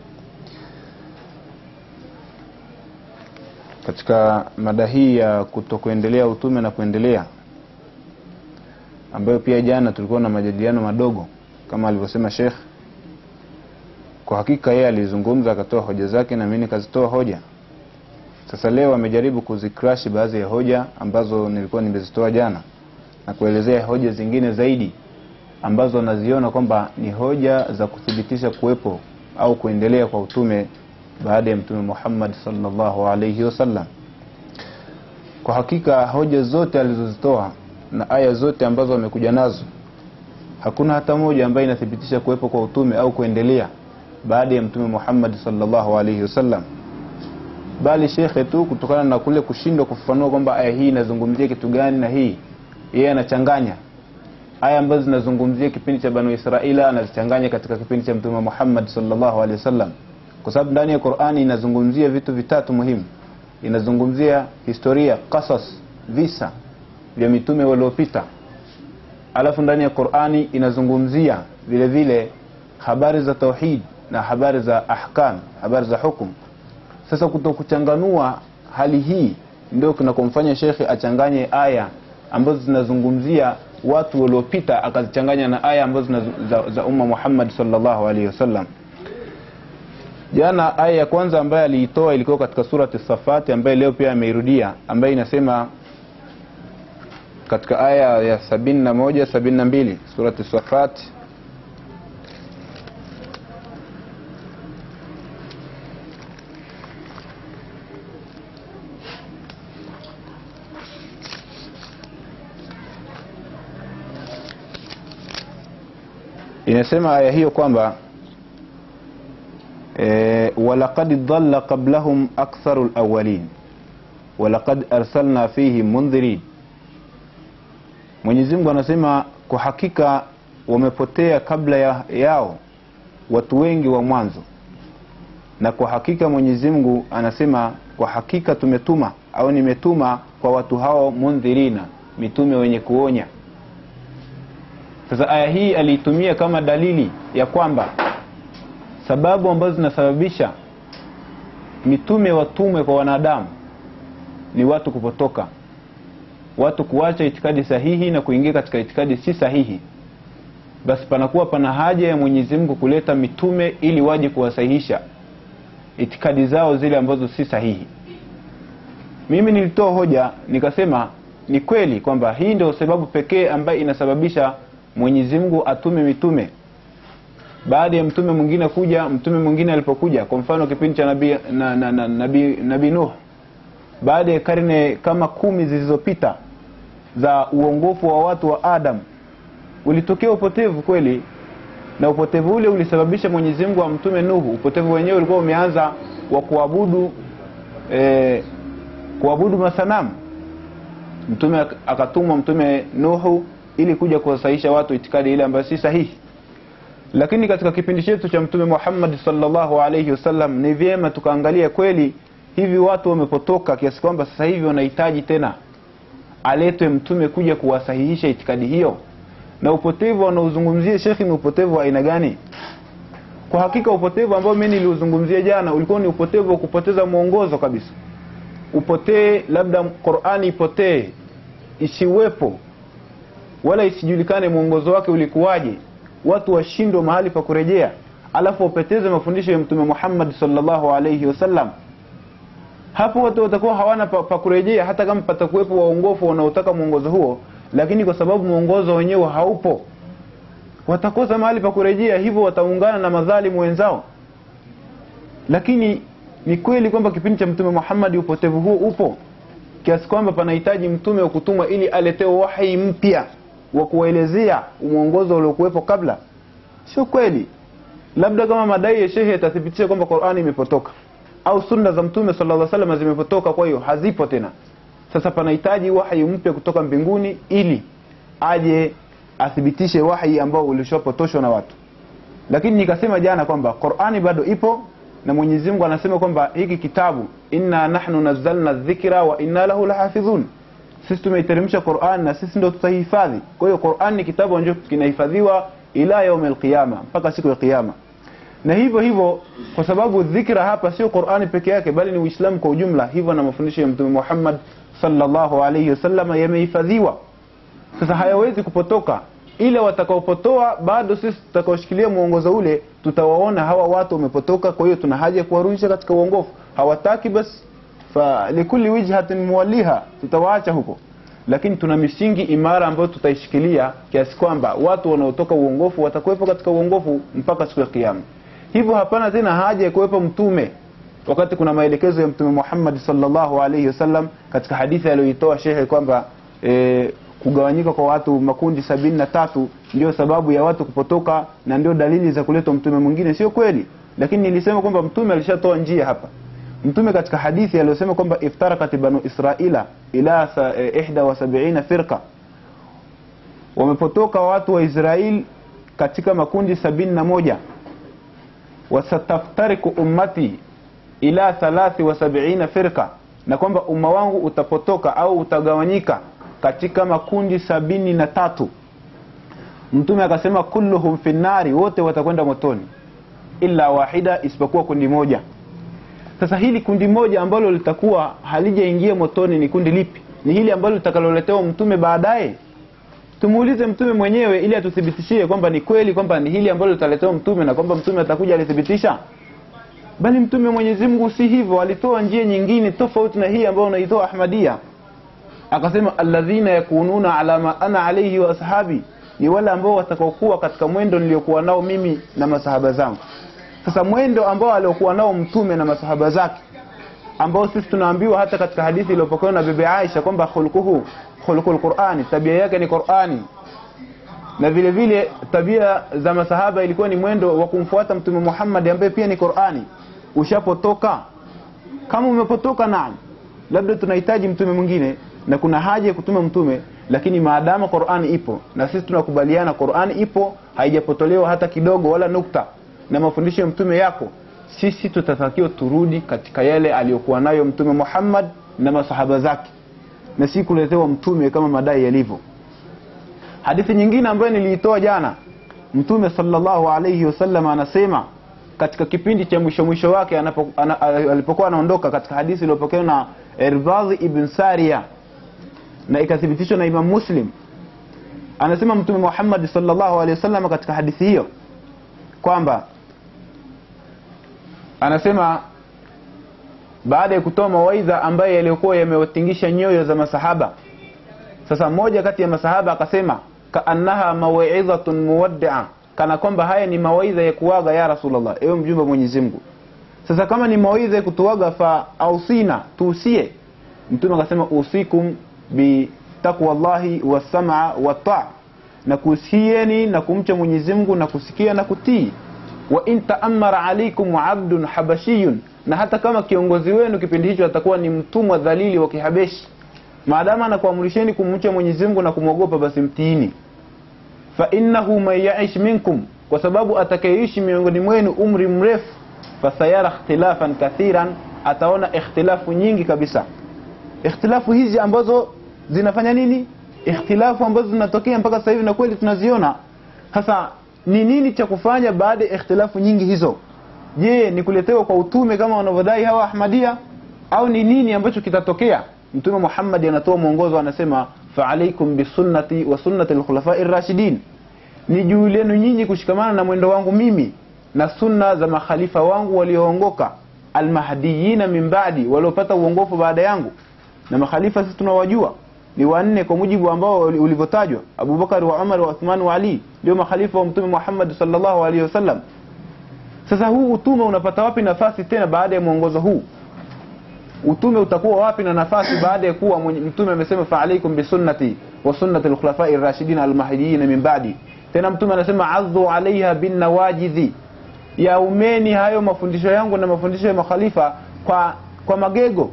katika mada hii ya kutokuendelea utume na kuendelea ambayo pia jana tulikuwa na majadiliano madogo kama alivyosema shekh kwa hakika yeye alizungumza akatoa hoja zake na mimi nikazitoa hoja sasa leo amejaribu kuzikrashi baadhi ya hoja ambazo nilikuwa nimezitoa jana na kuelezea hoja zingine zaidi ambazo anaziona kwamba ni hoja za kuthibitisha kuwepo au kuendelea kwa utume baada ya mtume Muhammad sallallahu alaihi wasallam. Kwa hakika hoja zote alizozitoa na aya zote ambazo amekuja nazo, hakuna hata moja ambayo inathibitisha kuwepo kwa utume au kuendelea baada ya mtume Muhammad sallallahu alaihi wasallam, bali shekhe tu kutokana na kule kushindwa kufafanua kwamba aya hii inazungumzia kitu gani na hii, yeye anachanganya aya ambazo zinazungumzia kipindi cha Banu Israila anazichanganya katika kipindi cha mtume Muhammad sallallahu alaihi wasallam kwa sababu ndani ya Qur'ani inazungumzia vitu vitatu muhimu. Inazungumzia historia, qasas, visa vya mitume waliopita. Alafu ndani ya Qur'ani inazungumzia vile vile habari za tauhid na habari za ahkam, habari za hukum. Sasa kutokuchanganua hali hii ndio kinakomfanya shekhe achanganye aya ambazo zinazungumzia watu waliopita akazichanganya na aya ambazo za, za umma Muhammad sallallahu alaihi wasallam jana aya ya kwanza ambayo aliitoa ilikuwa katika surati safati ambayo leo pia ameirudia ambayo inasema katika aya ya sabini na moja sabini na mbili surati safati inasema aya hiyo kwamba e, walaqad dhalla qablahum aktharu lawalin walaqad arsalna fihim mundhirin Mwenyezi Mungu anasema kwa hakika wamepotea kabla ya, yao watu wengi wa mwanzo na kwa hakika Mwenyezi Mungu anasema kwa hakika tumetuma au nimetuma kwa watu hao mundhirina mitume wenye kuonya sasa aya hii aliitumia kama dalili ya kwamba sababu ambazo zinasababisha mitume watumwe kwa wanadamu ni watu kupotoka watu kuacha itikadi sahihi na kuingia katika itikadi si sahihi basi panakuwa pana haja ya Mwenyezi Mungu kuleta mitume ili waje kuwasahihisha itikadi zao zile ambazo si sahihi mimi nilitoa hoja nikasema ni kweli kwamba hii ndio sababu pekee ambayo inasababisha Mwenyezi Mungu atume mitume baada ya mtume mwingine kuja mtume mwingine alipokuja kwa mfano kipindi cha nabii na, na, na, nabii nabii Nuh baada ya karne kama kumi zilizopita za uongofu wa watu wa Adam ulitokea upotevu kweli na upotevu ule ulisababisha Mwenyezi Mungu amtume Nuhu upotevu wenyewe ulikuwa umeanza wa kuabudu eh, kuabudu masanamu mtume akatumwa mtume Nuhu ili kuja kuwasahisha watu itikadi ile ambayo si sahihi lakini katika kipindi chetu cha mtume Muhammad sallallahu alaihi wasallam ni vyema tukaangalia kweli hivi watu wamepotoka kiasi kwamba sasa hivi wanahitaji tena aletwe mtume kuja kuwasahihisha itikadi hiyo na upotevu wanaozungumzia shekhi ni upotevu wa aina gani kwa hakika upotevu ambao mimi niliuzungumzia jana ulikuwa ni upotevu wa kupoteza mwongozo kabisa upotee labda Qur'ani ipotee isiwepo wala isijulikane mwongozo wake ulikuwaje watu washindwe mahali pa kurejea alafu wapoteze mafundisho ya mtume Muhammad sallallahu alayhi wasallam hapo watu watakuwa hawana pa, pa kurejea hata kama patakuwepo waongofu wanaotaka mwongozo huo lakini kwa sababu mwongozo wenyewe haupo watakosa mahali pa kurejea hivyo wataungana na madhalimu wenzao lakini ni kweli kwamba kipindi cha mtume Muhammad upotevu huo upo kiasi kwamba panahitaji mtume wa kutumwa ili aletewe wahi mpya wa kuwaelezea mwongozo uliokuwepo kabla sio kweli labda kama madai ya shehe yatathibitisha kwamba Qur'ani imepotoka au sunna za mtume sallallahu alaihi wasallam zimepotoka kwa hiyo hazipo tena sasa panahitaji wahi mpya kutoka mbinguni ili aje athibitishe wahi ambao ulishapotoshwa na watu lakini nikasema jana kwamba Qur'ani bado ipo na Mwenyezi Mungu anasema kwamba hiki kitabu inna nahnu nazzalna dhikra wa inna lahu lahafidhun sisi tumeiteremsha Qur'an na sisi ndio tutahifadhi kwa hiyo Qur'an ni kitabu ambacho kinahifadhiwa ila yaum alqiyama mpaka siku ya kiyama na hivyo hivyo kwa sababu dhikra hapa sio Qur'ani peke yake bali ni Uislamu kwa ujumla hivyo na mafundisho ya Mtume Muhammad sallallahu alayhi wasallam yamehifadhiwa sasa hayawezi kupotoka ila watakaopotoa bado sisi tutakaoshikilia mwongozo ule tutawaona hawa watu wamepotoka kwa hiyo tuna haja ya kuwarudisha katika uongofu hawataki basi fa likulli wijhatin muwalliha tutawaacha huko lakini tuna misingi imara ambayo tutaishikilia kiasi kwamba watu wanaotoka uongofu watakuwepo katika uongofu mpaka siku ya kiyama hivyo hapana tena haja ya kuwepo mtume wakati kuna maelekezo ya mtume Muhammad sallallahu alaihi wasallam katika hadithi aliyoitoa shehe kwamba e, kugawanyika kwa watu makundi sabini na tatu ndio sababu ya watu kupotoka na ndio dalili za kuletwa mtume mwingine sio kweli lakini nilisema kwamba mtume alishatoa njia hapa mtume katika hadithi aliyosema kwamba iftarakat banu israila ila sa, eh, ihda wa sabiina firqa wamepotoka watu wa Israel katika makundi sabini na moja wasataftariku ummati ila thalathi wa sabiina firqa na kwamba umma wangu utapotoka au utagawanyika katika makundi sabini na tatu mtume akasema kulluhum fi nnari wote watakwenda motoni illa wahida isipokuwa kundi moja sasa hili kundi moja ambalo litakuwa halijaingia motoni ni kundi lipi ni hili ambalo litakaloletewa mtume baadaye tumuulize mtume mwenyewe ili atuthibitishie kwamba ni kweli kwamba ni hili ambalo litaletewa mtume na kwamba mtume atakuja alithibitisha bali mtume Mwenyezi Mungu si hivyo alitoa njia nyingine tofauti na hii ambayo unaitoa Ahmadia akasema alladhina yakununa ala ma ana alayhi wa ashabi ni wale ambao watakaokuwa katika mwendo niliokuwa nao mimi na masahaba zangu sasa mwendo ambao aliokuwa nao mtume na masahaba zake ambao sisi tunaambiwa hata katika hadithi iliyopokewa na bibi Aisha kwamba khulquhu khulqul Qur'ani tabia yake ni Qur'ani na vile vile tabia za masahaba ilikuwa ni mwendo wa kumfuata mtume Muhammad ambaye pia ni Qur'ani ushapotoka kama umepotoka naam labda tunahitaji mtume mwingine na kuna haja ya kutuma mtume lakini maadama Qur'ani ipo na sisi tunakubaliana Qur'ani ipo haijapotolewa hata kidogo wala nukta na mafundisho ya mtume yako sisi tutatakiwa turudi katika yale aliyokuwa nayo mtume Muhammad na masahaba zake na si kuletewa mtume kama madai yalivyo hadithi nyingine ambayo niliitoa jana mtume sallallahu alayhi wasallam anasema katika kipindi cha mwisho mwisho wake anapo, ana, alipokuwa anaondoka katika hadithi iliyopokewa na Irbadhi ibn Sariya na ikathibitishwa na Imam Muslim anasema mtume Muhammad sallallahu alaihi wasallam katika hadithi hiyo kwamba anasema baada ya kutoa mawaidha ambayo yaliyokuwa yamewatingisha nyoyo za masahaba sasa mmoja kati ya masahaba akasema kaannaha mawidhatun muwaddia kana kwamba haya ni mawaidha ya kuwaga ya rasulullah ewe mjumbe Mwenyezi Mungu sasa kama ni mawaidha ya kutuaga fa ausina tuusie mtume akasema usikum bi taqwallahi wasama wataa na kusieni na kumcha Mwenyezi Mungu na kusikia na kutii wa in ta'ammara alaykum abdun habashiyun na hata kama kiongozi wenu kipindi hicho atakuwa ni mtumwa dhalili wa kihabeshi maadama anakuamrisheni kumcha Mwenyezi Mungu na kumwogopa basi mtiini fa innahu man ya'ish minkum kwa sababu atakayeishi miongoni mwenu umri mrefu fasayara ikhtilafan kathiran ataona ikhtilafu nyingi kabisa ikhtilafu hizi ambazo zinafanya nini ikhtilafu ambazo zinatokea mpaka sasa hivi na kweli tunaziona sasa ni nini cha kufanya baada ya ikhtilafu nyingi hizo je ni kuletewa kwa utume kama wanavyodai hawa ahmadia au ni nini ambacho kitatokea mtume Muhammad anatoa mwongozo anasema fa'alaykum bisunnati wa sunnati al-khulafa'ir rashidin ni juu lenu nyinyi kushikamana na mwendo wangu mimi na sunna za makhalifa wangu walioongoka almahdiyina min ba'di waliopata uongofu baada yangu na makhalifa sisi tunawajua ni wanne kwa mujibu ambao ulivyotajwa Abubakar wa Umar wa Uthman wa Ali ndio makhalifa wa mtume Muhammad sallallahu alaihi wasallam sasa huu utume unapata wapi nafasi tena baada ya mwongozo huu utume utakuwa wapi na nafasi baada ya kuwa mwenye- mtume amesema fa alaikum bisunnati wa sunnati alkhulafai rashidin almahdiyin min ba'di tena mtume anasema adhu alaiha bin nawajidhi yaumeni hayo mafundisho yangu na mafundisho ya makhalifa kwa kwa magego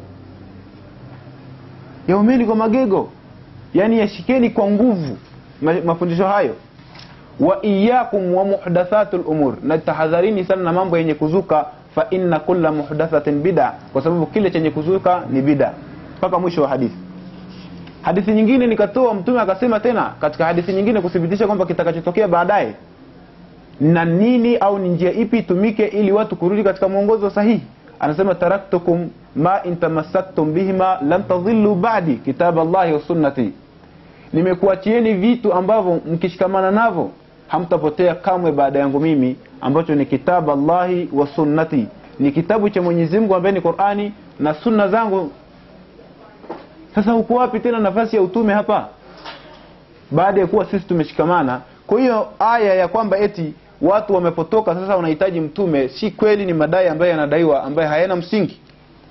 yaumeni kwa magego yani yashikeni kwa nguvu ma- mafundisho hayo wa iyakum wa muhdathatul umur na tahadharini sana na mambo yenye kuzuka fa inna kulla muhdathatin bid'a kwa sababu kile chenye kuzuka ni bid'a mpaka mwisho wa hadithi hadithi nyingine nikatoa mtume akasema tena katika hadithi nyingine kuthibitisha kwamba kitakachotokea baadaye na nini au ni njia ipi itumike ili watu kurudi katika mwongozo sahihi anasema taraktukum ma in tamassaktum bihima lan tadhillu ba'di kitab Allahi wa sunnati nimekuachieni vitu ambavyo mkishikamana navyo hamtapotea kamwe baada yangu mimi ambacho ni kitabu Allahi wa sunnati ni kitabu cha Mwenyezi Mungu ambaye ni Qur'ani na sunna zangu sasa uko wapi tena nafasi ya utume hapa baada ya kuwa sisi tumeshikamana kwa hiyo aya ya kwamba eti watu wamepotoka sasa wanahitaji mtume si kweli ni madai ambayo yanadaiwa ambaye hayana msingi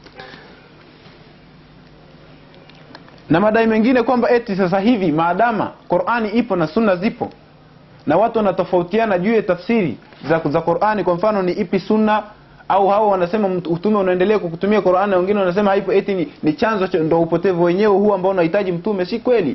na madai mengine kwamba eti sasa hivi maadama Qur'ani ipo na sunna zipo na watu wanatofautiana juu ya tafsiri za, za Qur'ani kwa mfano ni ipi sunna au hao wanasema mtu- utume unaendelea kwa kutumia Qur'ani na wengine wanasema haipo eti ni, ni chanzo cha ndo upotevu wenyewe huu ambao unahitaji mtume si kweli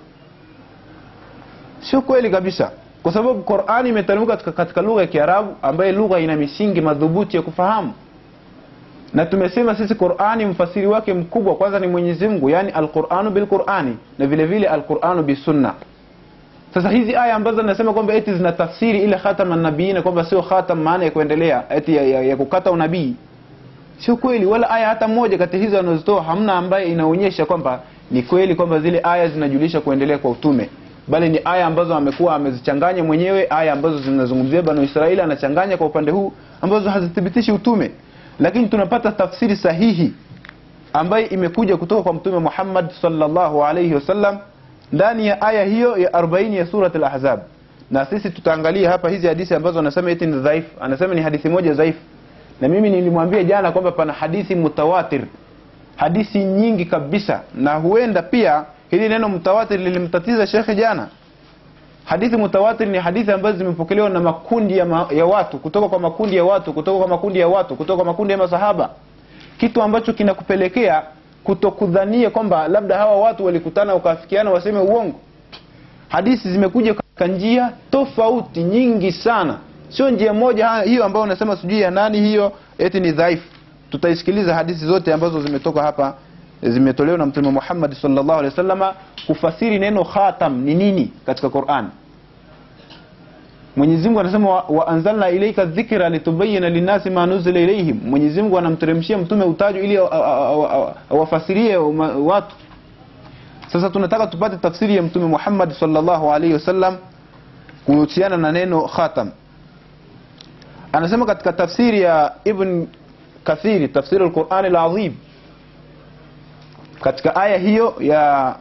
sio kweli kabisa kwa sababu Qur'ani imeteremka katika, katika lugha ya Kiarabu ambaye lugha ina misingi madhubuti ya kufahamu na tumesema sisi Qur'ani mfasiri wake mkubwa kwanza ni Mwenyezi Mungu yani al-Qur'anu bil-Qur'ani na vile vile al-Qur'anu bis-Sunna sasa hizi aya ambazo nasema kwamba eti zina tafsiri ile khatama nabiina kwamba sio khatam maana ya kuendelea eti ya, ya, ya kukata unabii sio kweli wala aya hata moja kati hizo anazitoa hamna ambaye inaonyesha kwamba ni kweli kwamba zile aya zinajulisha kuendelea kwa utume bali ni aya ambazo amekuwa amezichanganya mwenyewe aya ambazo zinazungumzia banu Israeli anachanganya kwa upande huu ambazo hazithibitishi utume lakini tunapata tafsiri sahihi ambayo imekuja kutoka kwa mtume Muhammad sallallahu alayhi wasallam ndani ya aya hiyo ya 40 ya surat al-ahzab na sisi tutaangalia hapa hizi hadithi ambazo anasema eti ni dhaif anasema ni hadithi moja dhaif na mimi nilimwambia jana kwamba pana hadithi mutawatir hadithi nyingi kabisa na huenda pia hili neno mutawatir lilimtatiza shekhe jana hadithi mutawatir ni hadithi ambazo zimepokelewa na makundi ya, ma, ya watu kutoka kwa makundi ya watu kutoka kwa makundi ya watu kutoka kwa makundi ya masahaba kitu ambacho kinakupelekea kutokudhania kwamba labda hawa watu walikutana wakafikiana waseme uongo hadithi zimekuja katika njia tofauti nyingi sana sio njia moja ha- hiyo ambayo unasema sijui ya nani hiyo eti ni dhaifu tutaisikiliza hadithi zote ambazo zimetoka hapa zimetolewa na mtume Muhammad sallallahu alaihi wasallama kufasiri neno khatam ni nini katika Qur'an Mwenyezi Mungu anasema wa, wa anzalna ilayka dhikra litubayyana linnasi ma nuzila ilayhim. Mwenyezi Mungu anamteremshia mtume utajo ili a- a- a- a- awafasirie uma- watu. Sasa tunataka tupate tafsiri ya mtume Muhammad sallallahu alaihi wasallam kuhusiana na neno khatam. Anasema katika tafsiri ya Ibn Kathiri tafsiri al-Qur'an al-Azim katika aya hiyo ya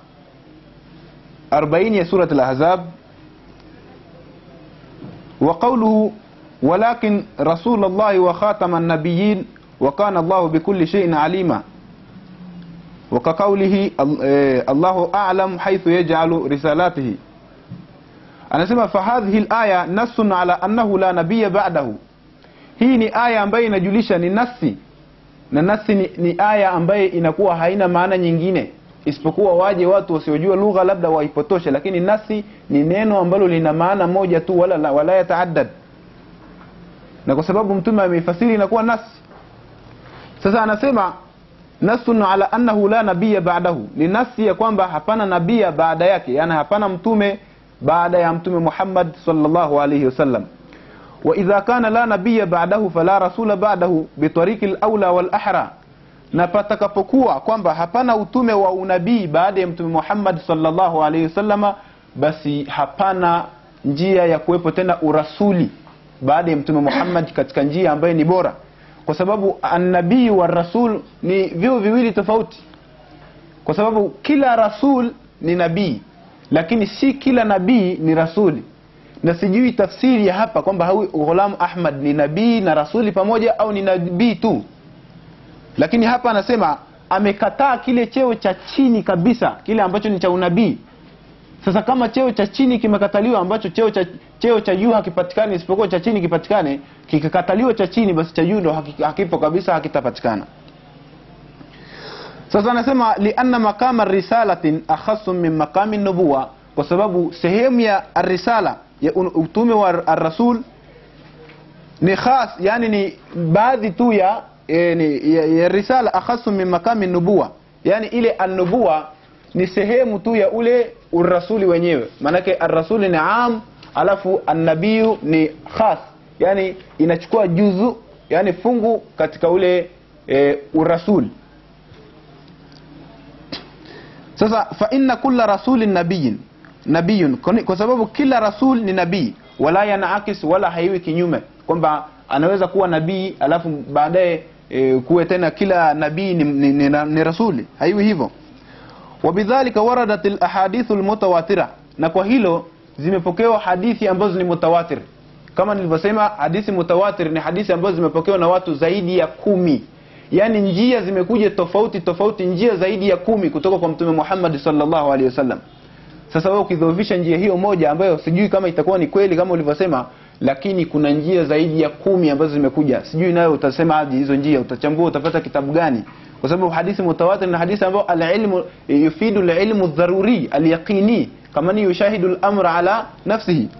40 ya surat al-Ahzab وقوله ولكن رسول الله وخاتم النبيين وكان الله بكل شيء عليما وكقوله ال- آه، الله أعلم حيث يجعل رسالاته anasema fahadhihi alaya nassun ala annahu la nabiyya ba'dahu hii ni aya ambayo inajulisha ni nasi na nasi ni, ni aya ambaye inakuwa haina maana nyingine isipokuwa waje watu wasiojua lugha labda waipotoshe lakini nasi ni neno ambalo lina maana moja tu wala, wala yataaddad na kwa sababu mtume ameifasiri inakuwa nasi sasa anasema nasun ala annahu la nabiya ba'dahu ni nasi ya kwamba hapana nabia baada yake yani hapana mtume baada ya mtume Muhammad sallallahu alayhi wasallam wa idha kana la nabiya ba'dahu fala rasula ba'dahu bitariqi al-aula wal ahra na patakapokuwa kwamba hapana utume wa unabii baada ya mtume Muhammad sallallahu alayhi wasallama basi hapana njia ya kuwepo tena urasuli baada ya mtume Muhammad katika njia ambayo ni bora kwa sababu annabii wa rasul ni vyo viwili tofauti kwa sababu kila rasul ni nabii lakini si kila nabii ni rasuli na sijui tafsiri ya hapa kwamba hawi ghulam ahmad ni nabii na rasuli pamoja au ni nabii tu lakini hapa anasema amekataa kile cheo cha chini kabisa kile ambacho ni cha unabii sasa kama cheo cha chini kimekataliwa ambacho cheo cha cheo cha juu hakipatikani isipokuwa cha chini kipatikane kikakataliwa cha chini basi cha juu ndo haki- hakipo kabisa hakitapatikana sasa anasema lianna maqama risalatin akhasu min maqami nubuwa kwa sababu sehemu ya risala ya un- utume wa ar-rasul ni khas yani ni baadhi tu ya, e, ni, ya, ya risala akhasu min maqami nubuwa yani ile an-nubuwa ni sehemu tu ya ule urasuli wenyewe maanake arrasuli ni am alafu annabiyu ni khas yani inachukua juzu yani fungu katika ule e, urasuli sasa fa inna kulla rasulin nabiyin nabiyun Kwani- kwa sababu kila rasul ni nabii wala yanaakis wala haiwi kinyume kwamba anaweza kuwa nabii alafu baadaye e, kuwe tena kila nabii ni, ni, ni, ni rasuli haiwi hivyo wabidhalika waradat alahadithu almutawatira na kwa hilo zimepokewa hadithi ambazo ni mutawatir kama nilivyosema hadithi mutawatir ni hadithi ambazo zimepokewa na watu zaidi ya kumi yaani njia zimekuja tofauti tofauti njia zaidi ya kumi kutoka kwa mtume Muhammad sallallahu alaihi wasallam sasa wewe ukidhoofisha njia hiyo moja ambayo sijui kama itakuwa ni kweli kama ulivyosema lakini kuna njia zaidi ya kumi ambazo zimekuja sijui nayo utasema aje hizo njia utachambua utapata kitabu gani kwa sababu hadithi mutawatir na hadithi ambayo alilmu yufidu alilmu dharuri alyaqini kama ni yushahidu al-amr ala nafsihi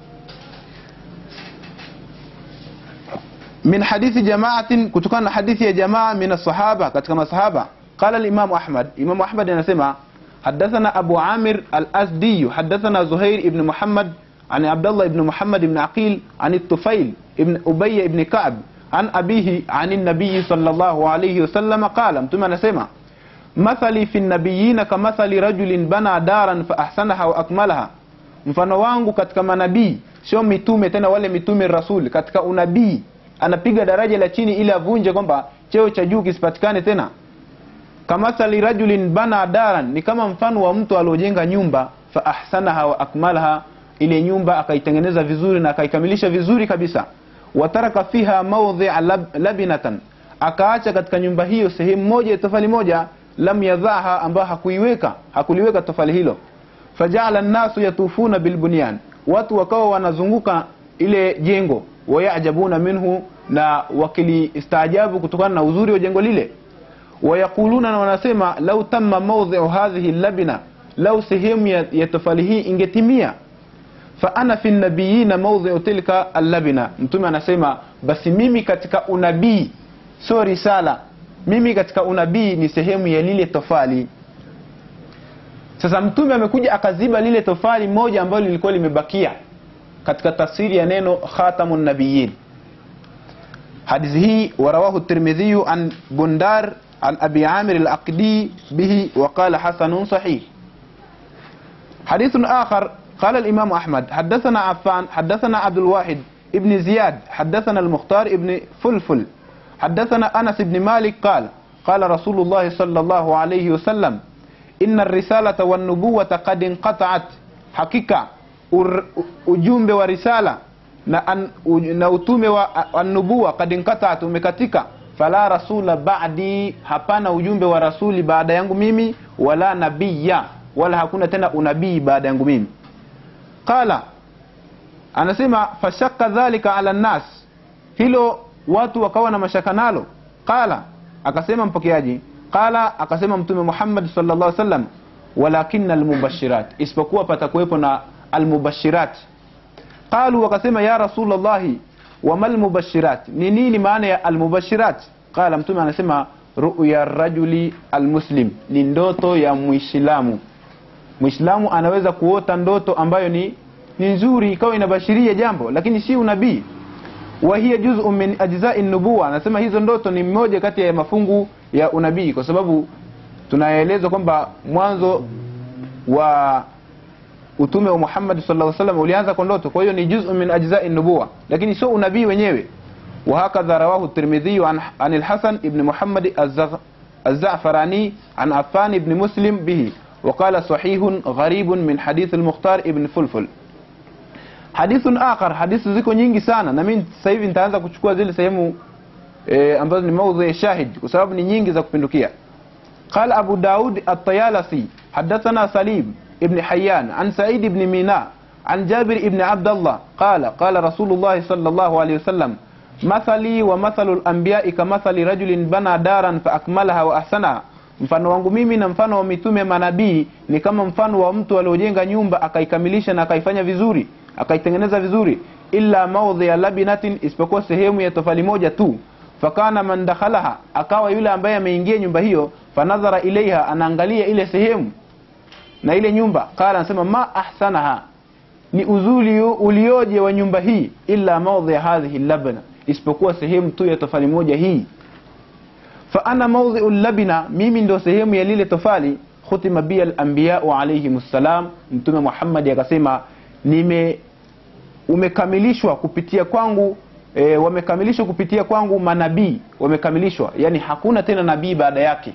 min hadithi jamaatin kutokana na hadithi ya jamaa min as-sahaba katika masahaba qala al-imam ahmad imam ahmad anasema حدثنا أبو عامر الأسدي حدثنا زهير بن محمد عن عبد الله بن محمد بن عقيل عن الطفيل بن أبي بن كعب عن أبيه عن النبي صلى الله عليه وسلم قال متى نسمع مثلي في النبيين كمثل رجل بنى دارا فأحسنها وأكملها mfano wangu katika manabii sio mitume tena wale mitume rasul katika unabii anapiga daraja la chini ili avunje kwamba cheo cha juu kisipatikane tena kamathali rajulin bana daran ni kama mfano wa mtu aliojenga nyumba fa ahsanaha wa akmalaha ile nyumba akaitengeneza vizuri na akaikamilisha vizuri kabisa wataraka fiha mawdhi'a lab, labinatan akaacha katika nyumba hiyo sehemu moja ya tofali moja lam yadhaha ambayo hakuiweka hakuliweka tofali hilo fajala nnasu yatufuna bilbunyan watu wakawa wanazunguka ile jengo wayajabuna minhu na wakilistaajabu kutokana na uzuri wa jengo lile wayaquluna na wanasema lau tamma mawdhi'u hadhihi labina lau sehemu ya, ya tofali hii ingetimia fa ana fi nabiyina mawdhi'u tilka allabina mtume anasema basi mimi katika unabii sio risala mimi katika unabii ni sehemu ya lile tofali sasa mtume amekuja akaziba lile tofali moja ambalo lilikuwa limebakia katika tafsiri ya neno khatamun nabiyyin hadithi hii warawahu tirmidhi an bundar عن أبي عامر الأقدي به وقال حسن صحيح حديث آخر قال الإمام أحمد حدثنا عفان حدثنا عبد الواحد ابن زياد حدثنا المختار ابن فلفل حدثنا أنس بن مالك قال قال رسول الله صلى الله عليه وسلم إن الرسالة والنبوة قد انقطعت حقيقة ujumbe wa risala na, an, u, na utume wa annubuwa kad inqataat umekatika fala rasula ba'di hapana ujumbe wa rasuli baada yangu mimi wala nabiya wala hakuna tena unabii baada yangu mimi qala anasema fashakka dhalika ala nnas hilo watu wakawa na mashaka nalo qala akasema mpokeaji qala akasema mtume Muhammad sallallahu alaihi wasallam walakinna almubashirat isipokuwa patakuwepo na almubashirat qalu wakasema ya rasulullahi wamal mubashirat ni nini maana ya almubashirat qala mtume anasema ruya rajuli almuslim ni ndoto ya muislamu muislamu anaweza kuota ndoto ambayo ni ni nzuri ikawa inabashiria jambo lakini si unabii wa hiya juz'un min ajza'i nubuwa anasema hizo ndoto ni mmoja kati ya mafungu ya unabii kwa sababu tunaelezwa kwamba mwanzo wa utume wa Muhammad sallallahu alaihi wasallam ulianza kwa ndoto kwa hiyo ni juz'un min ajza'i nubuwa lakini sio unabii wenyewe وهكذا رواه الترمذي عن عن الحسن بن محمد الزغ- الزعفراني عن عفان بن مسلم به وقال صحيح غريب من حديث المختار ابن فلفل حديث آخر حديث ziko nyingi sana na mimi sasa hivi nitaanza kuchukua zile sehemu e, ambazo ni maudhi shahid kwa sababu ni nyingi za kupindukia قال أبو داود الطيالسي حدثنا سليم ابن حيان عن سعيد بن ميناء عن جابر بن عبد الله قال قال رسول الله صلى الله عليه وسلم مثلي ومثل الأنبياء كمثل رجل بنى دارا فأكملها وأحسنها mfano wangu mimi na mfano wa mitume manabii ni kama mfano wa mtu aliojenga nyumba akaikamilisha na akaifanya vizuri akaitengeneza vizuri illa maudhia labinatin isipokuwa sehemu ya tofali moja tu fakana man dakhalaha akawa yule ambaye ameingia nyumba hiyo fanadhara ilaiha anaangalia ile sehemu na ile nyumba qala anasema ma ahsanaha ni uzuri ulioje wa nyumba hii illa maudhi hadhihi labna isipokuwa sehemu tu ya tofali moja hii fa ana maudhi'u labina mimi ndo sehemu ya lile tofali khutima bi al-anbiya'u alayhimus salam mtume Muhammad akasema nime umekamilishwa kupitia kwangu e, wamekamilishwa kupitia kwangu manabii wamekamilishwa yani hakuna tena nabii baada yake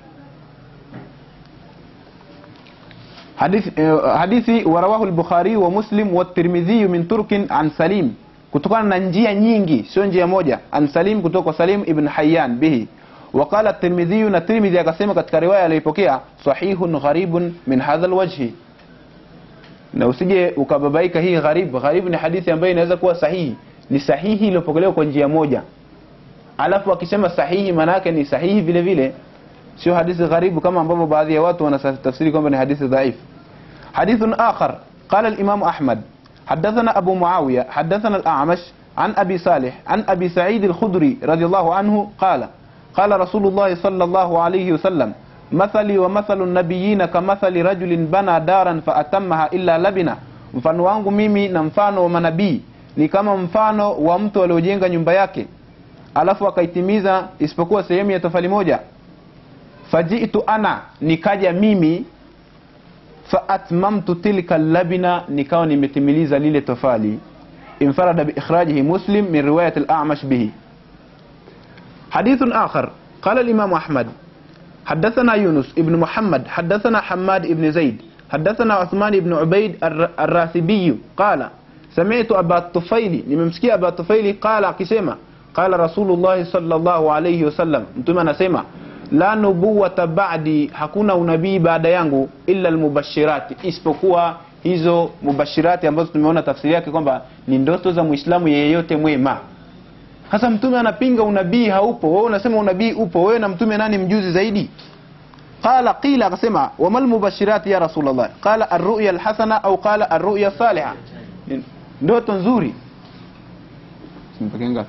hadithi, eh, hadithi warawahu al-Bukhari wa Muslim wa Tirmidhi min turkin an Salim kutokana na njia nyingi sio njia moja an Salim kutoka kwa Salim ibn Hayyan bihi وقال الترمذي na Tirmidhi akasema katika riwaya aliyopokea sahihun gharibun min hadha alwajhi na usije ukababaika hii gharib gharib ni hadithi ambayo inaweza kuwa sahihi ni sahihi iliyopokelewa kwa njia moja alafu akisema sahihi maana yake ni sahihi vile vile sio hadithi gharibu kama ambavyo baadhi ya watu wanatafsiri kwamba ni hadithi dhaif hadithun akhar qala al-imam ahmad حدثنا أبو معاوية حدثنا الأعمش عن أبي صالح عن أبي سعيد الخدري رضي الله عنه قال قال رسول الله صلى الله عليه وسلم مثلي ومثل النبيين كمثل رجل بنى دارا فأتمها إلا لبنا mfano wangu mimi na mfano wa manabii ni kama mfano wa mtu aliojenga nyumba yake alafu akaitimiza isipokuwa sehemu ya tofali moja fajitu ana nikaja mimi faatmamtu tilka labina nikawa nimetimiliza lile tofali infarada biikhrajihi muslim min riwayat al-a'mash bihi حديث آخر قال الإمام أحمد حدثنا يونس ابن محمد حدثنا حماد ابن زيد حدثنا عثمان بن عبيد الر- الراسبي قال سمعت أبا الطفيل نمسكي أبا الطفيل قال كسيما قال رسول الله صلى الله عليه وسلم انتم نسيما la nubuwata ba'di hakuna unabii baada yangu illa almubashirati isipokuwa hizo mubashirati ambazo tumeona tafsiri yake kwamba ni ndoto za muislamu yeyote mwema sasa mtume anapinga unabii haupo wewe unasema unabii upo wewe na mtume nani mjuzi zaidi qala qila akasema wamal mubashirati ya rasulullah qala arruya alhasana au qala arruya salihah ndoto nzuri Simpeke ngapi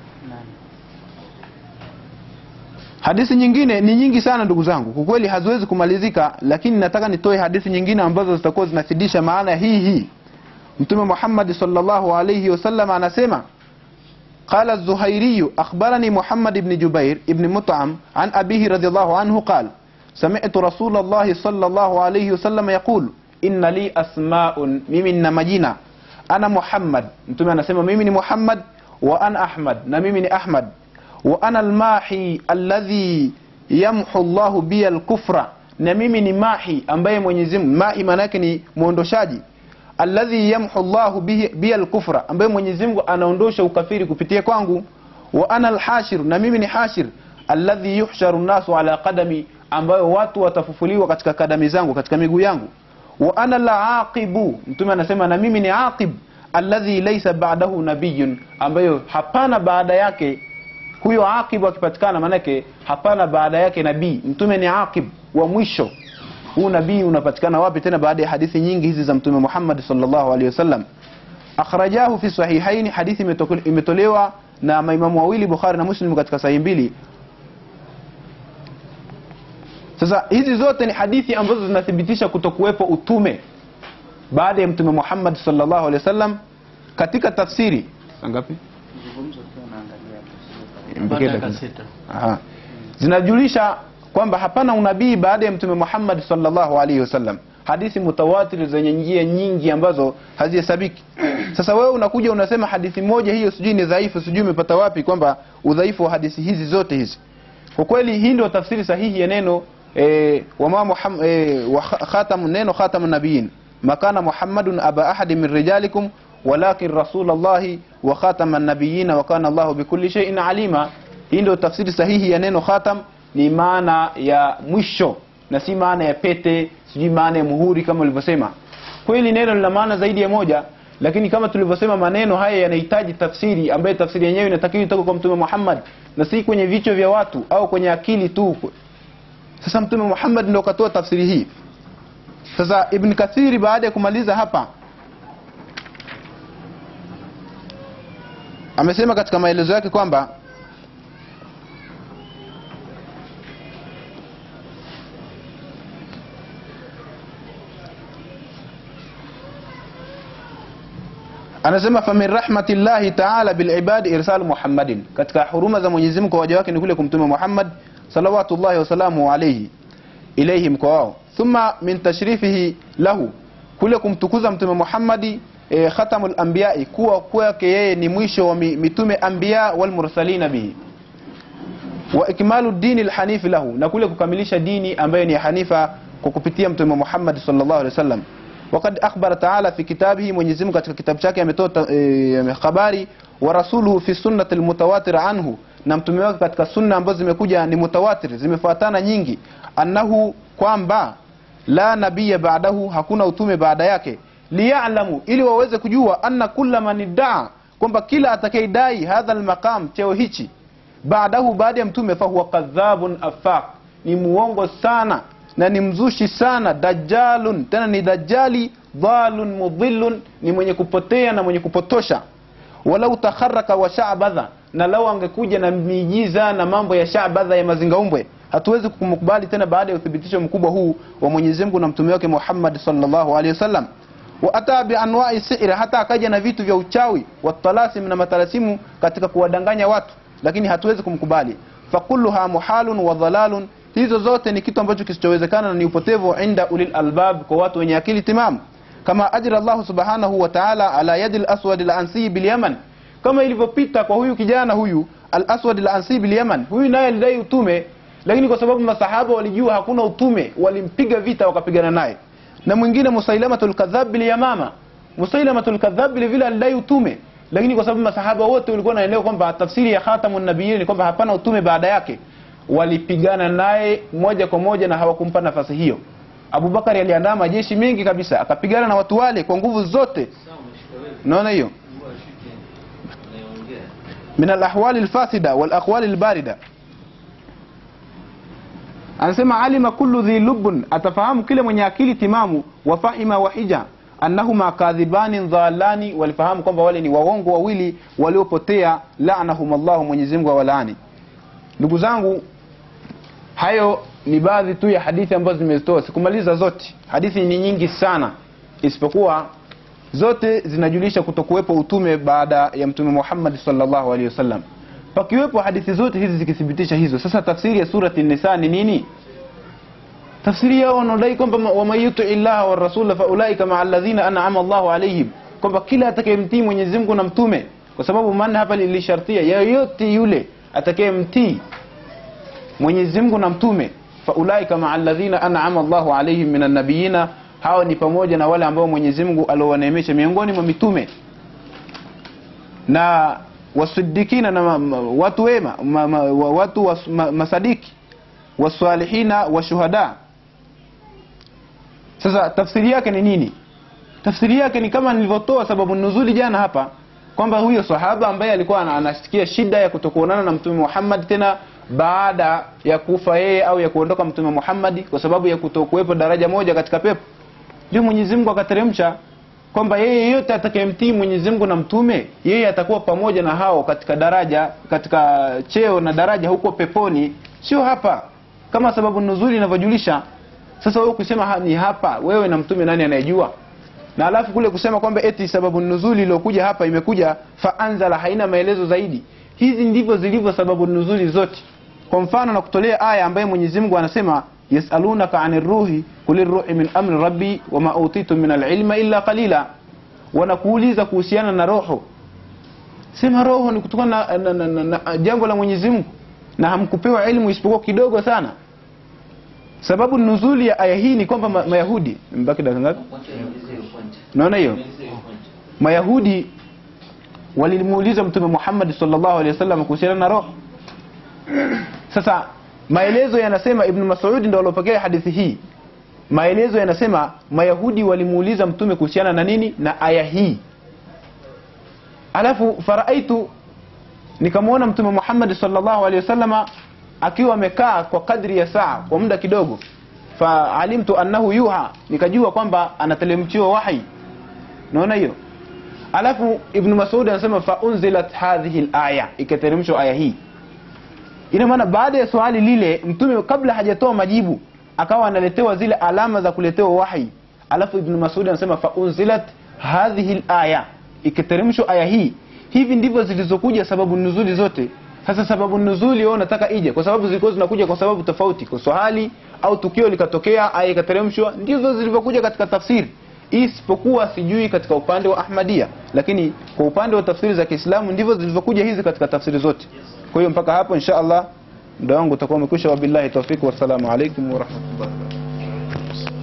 hadithi nyingine ni nyingi sana ndugu zangu kwa kweli haziwezi kumalizika lakini nataka nitoe hadithi nyingine ambazo zitakuwa zinafidisha maana hii hii mtume Muhammad sallallahu alayhi wasallam anasema قال الزهيري أخبرني محمد بن جبير بن مطعم عن أبيه رضي الله عنه قال سمعت رسول الله صلى الله عليه وسلم يقول إن لي أسماء ممن مجينة أنا محمد متى أنا سمع ممن محمد وأنا أحمد نميمني أحمد وأنا الماحي الذي يمحو الله بي الكفر na mimi ni mahi ambaye Mwenyezi Mungu mahi maana yake ni muondoshaji alladhi yamhu Allahu bihi bi al-kufra ambaye Mwenyezi Mungu anaondosha ukafiri kupitia kwangu wa ana al-hashir na mimi ni hashir alladhi yuhsharu nasu ala qadami ambayo watu watafufuliwa katika kadami zangu katika miguu yangu wa ana al-aqibu mtume anasema na mimi ni aqib alladhi laysa ba'dahu nabiyyun ambayo hapana baada yake huyo aqib akipatikana manake hapana baada yake nabii mtume ni aqib wa mwisho huu nabii unapatikana wapi tena baada ya hadithi nyingi hizi za mtume Muhammad sallallahu alaihi wasallam akhrajahu fi sahihaini hadithi imetokole- imetolewa na maimamu wawili bukhari na muslim katika sahihi mbili sasa hizi zote ni hadithi ambazo zinathibitisha kutokuwepo utume baada ya mtume muhammad sallallahu alaihi wasallam katika tafsiri Saa ngapi Mpokee dakika. Aha. zinajulisha kwamba hapana unabii baada ya mtume Muhammad sallallahu alaihi wasallam hadithi mutawatir zenye njia nyingi ambazo hazihesabiki sasa wewe unakuja unasema hadithi moja hiyo sijui ni dhaifu sijui umepata wapi kwamba udhaifu wa hadithi hizi zote hizi kwa kweli hii ndio tafsiri sahihi ya neno eh, wama Muhammad eh, wa kha- khatam neno khatamun nabiyin makana muhammadun aba ahadi min rijalikum walakin rasulallahi wa khataman nabiyina wa kana Allahu bikulli shay'in alima hii ndio tafsiri sahihi ya neno khatam ni maana ya mwisho na si maana ya pete sijui maana ya muhuri kama ulivyosema kweli neno lina maana zaidi ya moja lakini kama tulivyosema maneno haya yanahitaji tafsiri ambayo tafsiri yenyewe inatakiwa itoke kwa mtume Muhammad na si kwenye vichwa vya watu au kwenye akili tu sasa mtume Muhammad ndio katoa tafsiri hii sasa ibn kathiri baada ya kumaliza hapa amesema katika maelezo yake kwamba anasema famin rahmatillahi taala bilibadi irsal muhammadin katika huruma za mwenyezi mungu kwa waja wake ni kule kumtume muhammad salawatullahi wasalamu alaihi ilaihim kwa wao thumma min tashrifihi lahu kule kumtukuza mtume muhammadi e, khatamul anbiyai kuwa kwake yeye ni mwisho wa mi- mitume anbiya walmursalina bihi wa ikmalu dini lhanifi lahu na kule kukamilisha dini ambayo ni ya hanifa kwa kupitia mtume Muhammad sallallahu alaihi wasallam wakad akhbara taala fi kitabihi Mwenyezi Mungu katika kitabu chake ametoa ta- eh, habari wa rasuluhu fi sunnati almutawatir anhu na mtume wake katika sunna ambazo zimekuja ni mutawatir zimefuatana nyingi annahu kwamba la nabiya ba'dahu hakuna utume baada yake liya'lamu ili waweze kujua anna kulla man iddaa kwamba kila atakayedai hadha almaqam cheo hichi baadahu baada ya mtume fahuwa kadhabun afaq ni muongo sana na ni mzushi sana dajalun tena ni dajali dhalun mudhillun ni mwenye kupotea na mwenye kupotosha walau takharaka wa sha'badha na lau angekuja na miujiza na mambo ya sha'badha ya mazingaumbwe hatuwezi kumkubali tena baada ya uthibitisho mkubwa huu wa Mwenyezi Mungu na mtume wake Muhammad sallallahu alaihi wasallam wa ata bi anwa'i si'ri hata akaja na vitu vya uchawi wa talasim na matalasimu katika kuwadanganya watu lakini hatuwezi kumkubali fakulluha muhalun wa dhalalun hizo zote ni kitu ambacho kisichowezekana na ni upotevu inda ulil albab kwa watu wenye akili timamu kama ajra Allah subhanahu wa ta'ala ala yadi al-aswad al-ansi bil Yaman kama ilivyopita kwa huyu kijana huyu al-aswad al-ansi bil Yaman huyu naye alidai utume lakini kwa sababu masahaba walijua hakuna utume walimpiga vita wakapigana naye na mwingine musailamatul kadhab bil yamama musailamatul kadhab vile vile alidai utume lakini kwa sababu masahaba wote walikuwa wanaelewa kwamba tafsiri ya khatamun nabiyyin ni kwamba hapana utume baada yake walipigana naye moja kwa moja na hawakumpa nafasi hiyo Abubakari aliandaa majeshi mengi kabisa akapigana na watu wale kwa nguvu zote unaona hiyo min alahwali alfasida walaqwali albarida anasema alima kullu dhi lubbun atafahamu kile mwenye akili timamu wafahima wahija annahuma kadhibani dhalani walifahamu kwamba wale ni waongo wawili waliopotea laanahum Allahu Mwenyezi Mungu awalaani ndugu zangu hayo ni baadhi tu ya hadithi ambazo zimezitoa sikumaliza zote hadithi ni nyingi sana isipokuwa zote zinajulisha kutokuwepo utume baada ya mtume Muhammad sallallahu alaihi wasallam pakiwepo hadithi zote hizi zikithibitisha hizo sasa tafsiri ya surati nisa ni nini tafsiri yao wanaodai kwamba waman yuti illaha wa rasula fa ulaika maa alladhina an'ama Allahu alaihim kwamba kila atakayemtii Mwenyezi Mungu na mtume kwa sababu maana hapa lilishartia yeyote yule atakayemtii Mwenyezi Mungu na mtume fa ulaika maa alladhina an'ama Allahu alaihim minan nabiyina hawa ni pamoja na wale ambao Mwenyezi Mungu aliowaneemesha miongoni mwa mitume na wasidikina na ma, ma, watu wema ma, ma, wa- watu was, ma, masadiki wasalihina washuhada sasa tafsiri yake ni nini tafsiri yake ni kama nilivyotoa sababu nuzuli jana hapa kwamba huyo sahaba ambaye alikuwa ana- anasikia shida ya kutokuonana na mtume Muhammad tena baada ya kufa yeye au ya kuondoka mtume Muhammad kwa sababu ya kutokuwepo daraja moja katika pepo ndio Mwenyezi Mungu akateremsha kwamba yeye yeyote atakayemtii Mwenyezi Mungu na mtume yeye atakuwa pamoja na hao katika daraja katika cheo na daraja huko peponi sio hapa kama sababu nuzuli inavyojulisha sasa wewe kusema ha- ni hapa wewe na mtume nani anayejua na alafu kule kusema kwamba eti sababu nuzuli iliyokuja hapa imekuja faanzala haina maelezo zaidi hizi ndivyo zilivyo sababu nuzuli zote kwa mfano na kutolea aya ambaye Mwenyezi Mungu anasema yasalunaka anir ruhi kulir ruhi min amri rabbi wama utitu min alilma illa qalila wanakuuliza kuhusiana na roho sema roho ni kutokana na, na, na, na, na jambo la Mwenyezi Mungu na hamkupewa elimu isipokuwa kidogo sana sababu nuzuli ya aya hii ni kwamba ma, mayahudi mbaki dakika ngapi naona hiyo mayahudi walimuuliza mtume Muhammad sallallahu alaihi wasallam kuhusiana na roho sasa maelezo yanasema ibn Mas'ud ndio alopokea hadithi hii maelezo yanasema mayahudi walimuuliza mtume kuhusiana na nini na aya hii alafu faraaitu nikamwona mtume Muhammad sallallahu alaihi wasallama akiwa amekaa kwa kadri ya saa kwa muda kidogo faalimtu annahu yuha nikajua kwamba anatelemchiwa wahi naona hiyo alafu ibn Mas'ud anasema fa unzilat hadhihi alaya ikateremshwa aya hii ina maana baada ya swali lile mtume kabla hajatoa majibu akawa analetewa zile alama za kuletewa wahi alafu ibn Mas'ud anasema fa unzilat hadhihi alaya ikateremshwa aya hii hivi ndivyo zilizokuja sababu nuzuli zote sasa sababu nuzuli wewe unataka ije kwa sababu zilikuwa zinakuja kwa sababu tofauti kwa swali au tukio likatokea aya ikateremshwa ndivyo zilivyokuja katika tafsiri isipokuwa sijui katika upande wa Ahmadia lakini kwa upande wa tafsiri za Kiislamu ndivyo zilivyokuja hizi katika tafsiri zote kwa hiyo mpaka hapo insha Allah muda wangu utakuwa umekwisha wabillahi tawfik wassalamu alaikum warahmatullahi wabarakatuh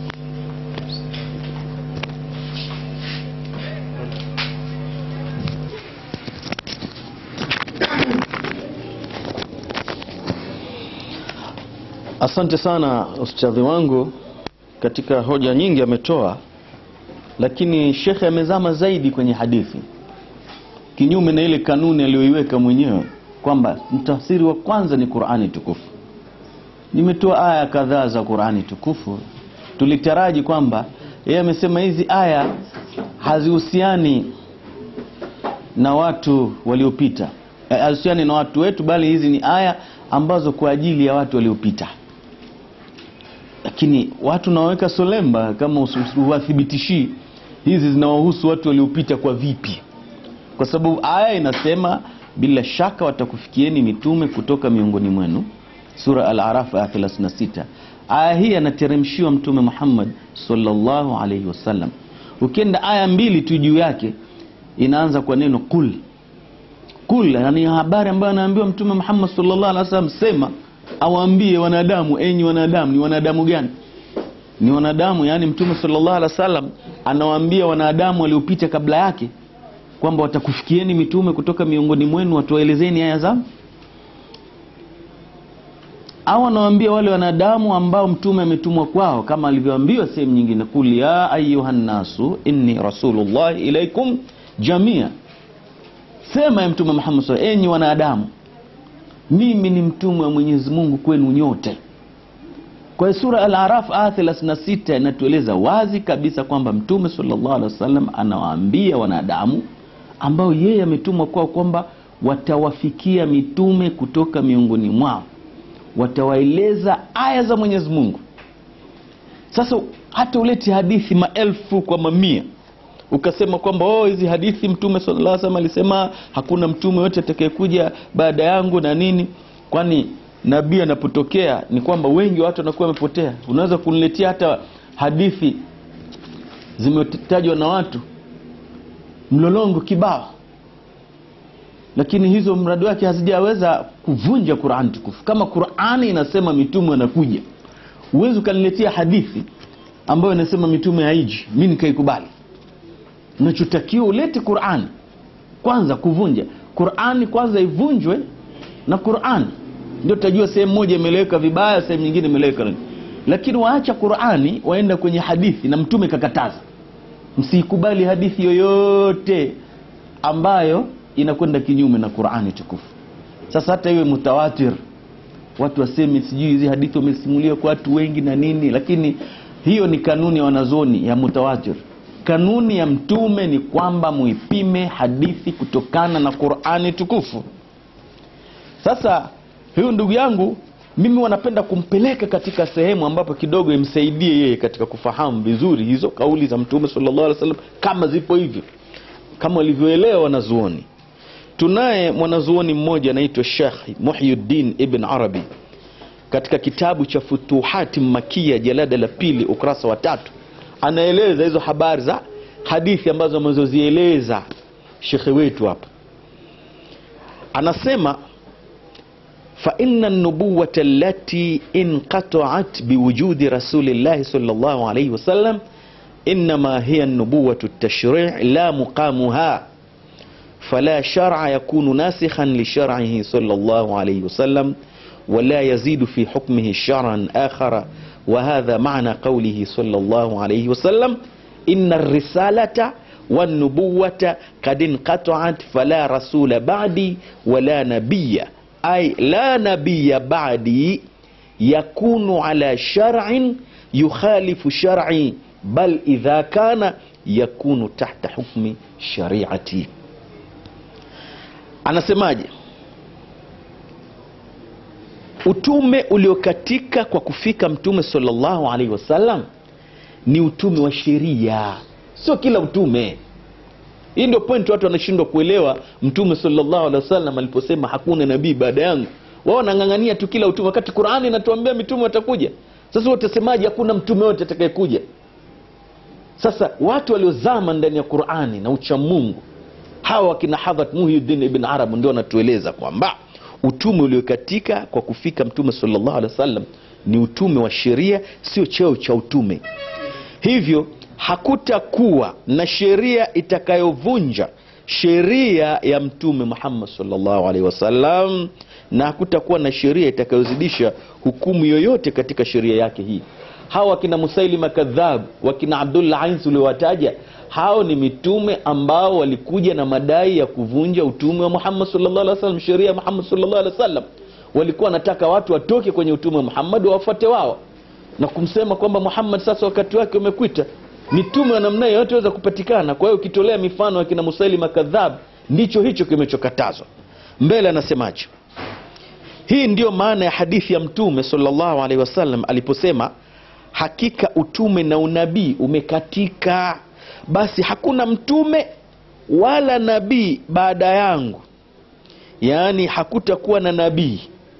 Asante sana ustadhi wangu, katika hoja nyingi ametoa, lakini shekhe amezama zaidi kwenye hadithi, kinyume na ile kanuni aliyoiweka mwenyewe kwamba mtafsiri wa kwanza ni Qur'ani tukufu. Nimetoa aya kadhaa za Qur'ani tukufu, tulitaraji kwamba yeye amesema hizi aya hazihusiani na watu waliopita, Eh, hazihusiani na watu wetu, bali hizi ni aya ambazo kwa ajili ya watu waliopita lakini watu naweka solemba kama usi- huwathibitishii hizi zinawahusu watu waliopita kwa vipi kwa sababu aya inasema bila shaka watakufikieni mitume kutoka miongoni mwenu sura al-araf aya 36 aya hii anateremshiwa mtume Muhammad sallallahu alaihi wasallam ukienda aya mbili tu juu yake inaanza kwa neno kul kul yani habari ambayo anaambiwa mtume Muhammad sallallahu alaihi wasallam sema awaambie wanadamu enyi wanadamu ni wanadamu gani ni wanadamu yani mtume sallallahu alaihi wasallam anawaambia wanadamu waliopita kabla yake kwamba watakufikieni mitume kutoka miongoni mwenu watuwaelezeni aya zao au anawaambia wale wanadamu ambao mtume ametumwa kwao kama alivyoambiwa sehemu nyingine kul ya ayuha nnasu inni rasulullah ilaikum jamia sema ya mtume Muhammad sallallahu alaihi enyi wanadamu mimi ni mtume wa Mwenyezi Mungu kwenu nyote kwa hiyo sura al-Araf aya 36 inatueleza wazi kabisa kwamba mtume sallallahu alaihi wasallam anawaambia wanadamu ambao yeye ametumwa kwao kwamba watawafikia mitume kutoka miongoni mwao watawaeleza aya za Mwenyezi Mungu sasa hata ulete hadithi maelfu kwa mamia ukasema kwamba oh hizi hadithi mtume sallallahu alaihi wasallam alisema hakuna mtume yote atakayekuja baada yangu na nini kwani nabii anapotokea ni kwamba wengi wa watu wanakuwa wamepotea unaweza kuniletea hata hadithi zimetajwa na watu mlolongo kibao lakini hizo mradi wake hazijaweza kuvunja Qur'an tukufu kama Qur'ani inasema mitume wanakuja uwezi ukaniletea hadithi ambayo inasema mitume haiji mi nikaikubali unachotakiwa ulete Qur'an kwanza kuvunja Qur'ani kwanza ivunjwe na Qur'an ndio tutajua sehemu moja imeleweka vibaya sehemu nyingine imeleweka nini. lakini waacha Qur'ani waenda kwenye hadithi na mtume kakataza msikubali hadithi yoyote ambayo inakwenda kinyume na Qur'ani tukufu sasa hata iwe mutawatir watu waseme sijui hizi hadithi wamesimulia kwa watu wengi na nini lakini hiyo ni kanuni ya wanazuoni ya mutawatir kanuni ya mtume ni kwamba muipime hadithi kutokana na qurani tukufu sasa huyu ndugu yangu mimi wanapenda kumpeleka katika sehemu ambapo kidogo imsaidie yeye katika kufahamu vizuri hizo kauli za mtume sallallahu alaihi wasallam kama zipo hivyo kama walivyoelewa wanazuoni tunaye mwanazuoni mmoja anaitwa shekh muhyuddin ibn arabi katika kitabu cha futuhati makia jalada la pili ukurasa wa tatu anaeleza hizo habari za hadithi ambazo amezozieleza shekhe wetu hapa anasema فإن النبوة التي انقطعت بوجود رسول الله صلى الله عليه وسلم إنما هي النبوة التشريع لا مقامها فلا شرع يكون ناسخا لشرعه صلى الله عليه وسلم ولا يزيد في حكمه شرعا آخر وهذا معنى قوله صلى الله عليه وسلم إن الرسالة والنبوة قد انقطعت فلا رسول بعدي ولا نبي أي لا نبي بعدي يكون على شرع يخالف شرعي بل إذا كان يكون تحت حكم شريعتي anasemaje utume uliokatika kwa kufika mtume salllahu alaihi wasallam ni utume wa sheria sio kila utume hii ndio point watu wanashindwa kuelewa mtume salllahu alehi wasallam aliposema hakuna nabii baada yangu wao wanang'ang'ania tu kila utume wakati qurani inatuambia mitume watakuja sasa watasemaji hakuna mtume wote atakayekuja sasa watu waliozama ndani ya qurani na uchamungu hawa wakina hadhat muhyuddin ibn arab ndio wanatueleza kwamba utume uliokatika kwa kufika mtume salllahu alehi wasallam ni utume wa sheria sio cheo cha utume hivyo hakutakuwa na sheria itakayovunja sheria ya mtume muhammad salllahu alaihi wasallam na hakutakuwa na sheria itakayozidisha hukumu yoyote katika sheria yake hii hawa wakina musailima kadhab wakina abdullah ains uliowataja hao ni mitume ambao walikuja na madai ya kuvunja utume wa muhammad sallallahu alaihi wasallam sheria ya muhammad sallallahu alaihi wasallam walikuwa wanataka watu watoke kwenye utume wa muhammad wawafuate wao na kumsema kwamba muhammad sasa wakati wake umekwita mitume wa namna hiyo yote weza kupatikana kwa hiyo ukitolea mifano ya kina musailima kadhab ndicho hicho kimechokatazwa mbele anasemaje hii ndiyo maana ya hadithi ya mtume salllahu alaihi wasallam aliposema hakika utume na unabii umekatika basi hakuna mtume wala nabii baada yangu yaani hakutakuwa na nabii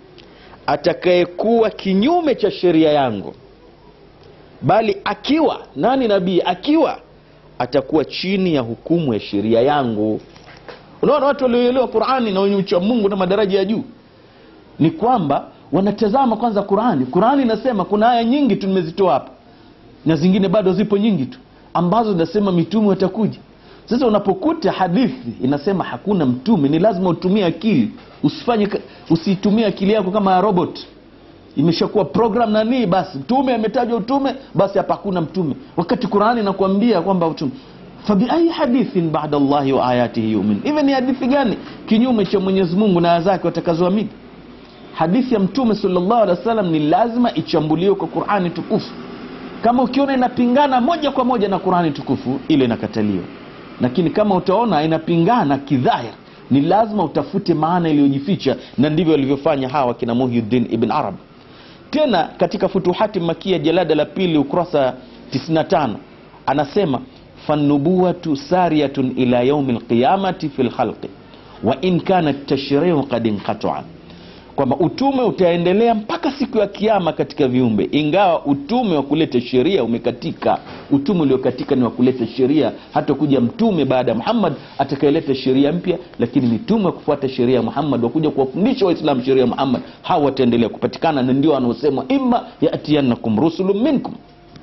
atakayekuwa kinyume cha sheria yangu bali akiwa nani nabii akiwa atakuwa chini ya hukumu ya sheria yangu unaona watu walioelewa qurani na wenye ucha mungu na madaraja ya juu ni kwamba wanatazama kwanza qurani qurani inasema kuna aya nyingi tu nimezitoa hapa na zingine bado zipo nyingi tu ambazo zinasema mitume watakuja sasa unapokuta hadithi inasema hakuna mtume ni lazima utumie akili usifanye ka- usiitumie akili yako kama ya robot imeshakuwa program nanii basi mtume ametajwa utume basi hapa hakuna mtume wakati qurani inakuambia kwamba utume fabiai hadithin bada llahi wa ayatihi yumin hivi ni hadithi gani kinyume cha mwenyezi mungu na aya zake watakazoamini hadithi ya mtume salllahu alehi wa sallam ni lazima ichambuliwe kwa qurani tukufu kama ukiona inapingana moja kwa moja na qurani tukufu ile inakataliwa lakini kama utaona inapingana kidhahir ni lazima utafute maana iliyojificha na ndivyo walivyofanya hawa kina muhyuddin ibn arab tena katika futuhati makia jalada la pili ukurasa 95 anasema fanubuwatu sariyatun ila yaumi lqiyamati fi lkhalqi wa in kana tashriu kad inqataa kwamba utume utaendelea mpaka siku ya kiama katika viumbe ingawa utume wa kuleta sheria umekatika utume uliokatika ni wa kuleta sheria hata kuja mtume baada ya muhammad atakayeleta sheria mpya lakini mitume wa kufuata sheria ya muhammad wakuja kuwafundisha waislamu sheria ya muhammad hawa wataendelea kupatikana na ndio wanaosema imma yatiyannakum rusulun minkum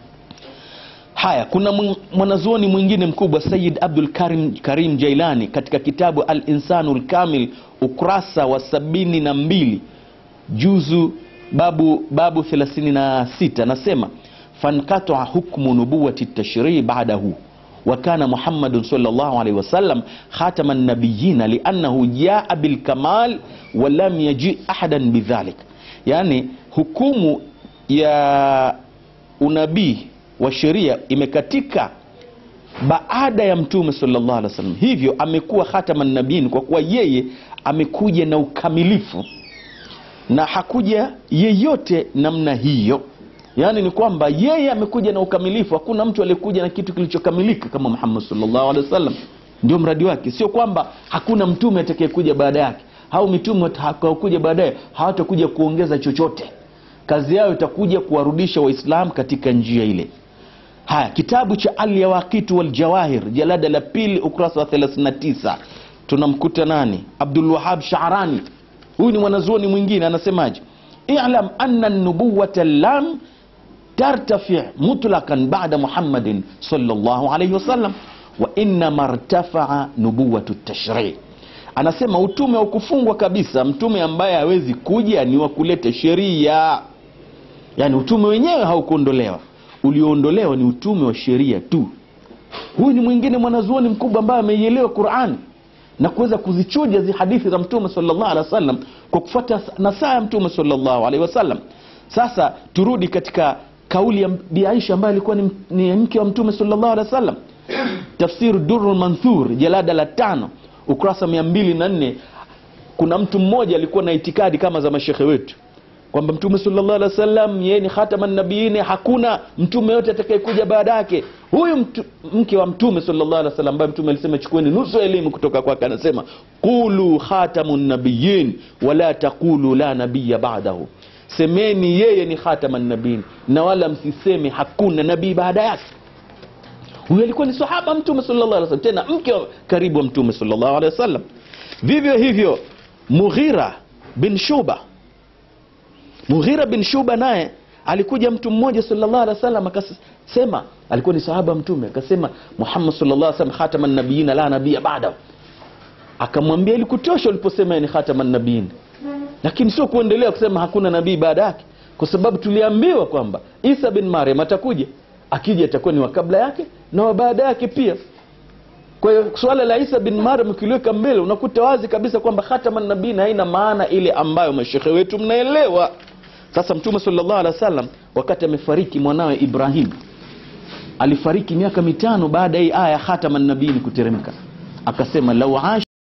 haya kuna mw- mwanazuoni mwingine mkubwa sayid abdul karim, karim jailani katika kitabu al insanu lkamil ukurasa wa sabini na mbili juzu babu babu 36 anasema fankataa hukmu nubuwati tashrii badahu وكان محمد صلى الله عليه وسلم خاتم النبيين لأنه جاء بالكمال ولم يجيء أحدا بذلك يعني hukumu ya unabii wa sheria imekatika baada ya mtume sallallahu alaihi wasallam hivyo amekuwa khataman nabiin kwa kuwa yeye amekuja na ukamilifu na hakuja yeyote namna hiyo yaani ni kwamba yeye amekuja na ukamilifu hakuna mtu aliyekuja na kitu kilichokamilika kama muhammad sallallahu alaihi wasallam ndio mradi wake sio kwamba hakuna mtume atakayekuja baada yake au mitume watakaokuja baadaye hawatakuja kuongeza chochote kazi yao itakuja kuwarudisha waislam katika njia ile haya kitabu cha alyawaqitu waljawahir jalada la pili ukurasa wa 39 tunamkuta nani abdulwahab sharani huyu ni mwanazuoni mwingine anasemaje ilam anna nubuwata lam tartafi mutlaqan bada muhammadin sallallahu alaihi wasallam wa innama rtafaa nubuwatu tashrii anasema utume wa kufungwa kabisa mtume ambaye hawezi kuja ni wa kuleta sheria yaani utume wenyewe haukuondolewa ulioondolewa ni utume wa sheria tu huyu ni mwingine mwanazuoni mkubwa ambaye ameielewa qurani na kuweza kuzichuja zi hadithi za mtume sallallahu alaihi wasallam kwa kufuata nasaa ya mtume sallallahu alaihi wasallam sasa turudi katika kauli ya bi aisha ambaye alikuwa ni, ni mke wa mtume sallallahu alaihi wasallam tafsir durul manthur jalada la tano ukurasa mia mbili na nne kuna mtu mmoja alikuwa na itikadi kama za mashekhe wetu kwamba mtume sallallahu alaihi wasallam yeye ni khataman nabiini hakuna mtume yote atakayekuja baada yake huyu mtu, mke wa mtume sallallahu alaihi wasallam ambaye mtume alisema chukueni nusu ya elimu kutoka kwake anasema qulu khatamun nabiyin wala taqulu la nabiya ba'dahu semeni yeye ni khataman nabiyin na wala msiseme hakuna nabii baada yake huyu alikuwa ni sahaba mtume sallallahu alaihi wasallam tena mke wa karibu wa mtume sallallahu alaihi wasallam vivyo hivyo mughira bin shuba mughira bin shuba naye alikuja mtu mmoja sallallahu alaihi wasallam akasema alikuwa ni sahaba mtume akasema muhammad sallallahu alaihi wasallam khataman nabiyina la nabiyya ba'da akamwambia ilikutosha uliposema ni khataman nabiyin lakini sio kuendelea kusema hakuna nabii baada yake kwa sababu tuliambiwa kwamba isa bin maryam atakuja akija atakuwa ni wa kabla yake na wa baada yake pia kwa hiyo suala la isa bin maryam ukiliweka mbele unakuta wazi kabisa kwamba khataman nabiin haina maana ile ambayo mashekhe wetu mnaelewa sasa mtume sallallahu alaihi wasallam wakati amefariki mwanawe ibrahim alifariki miaka mitano baada ya hii aya khataman nabiin kuteremka akasema lau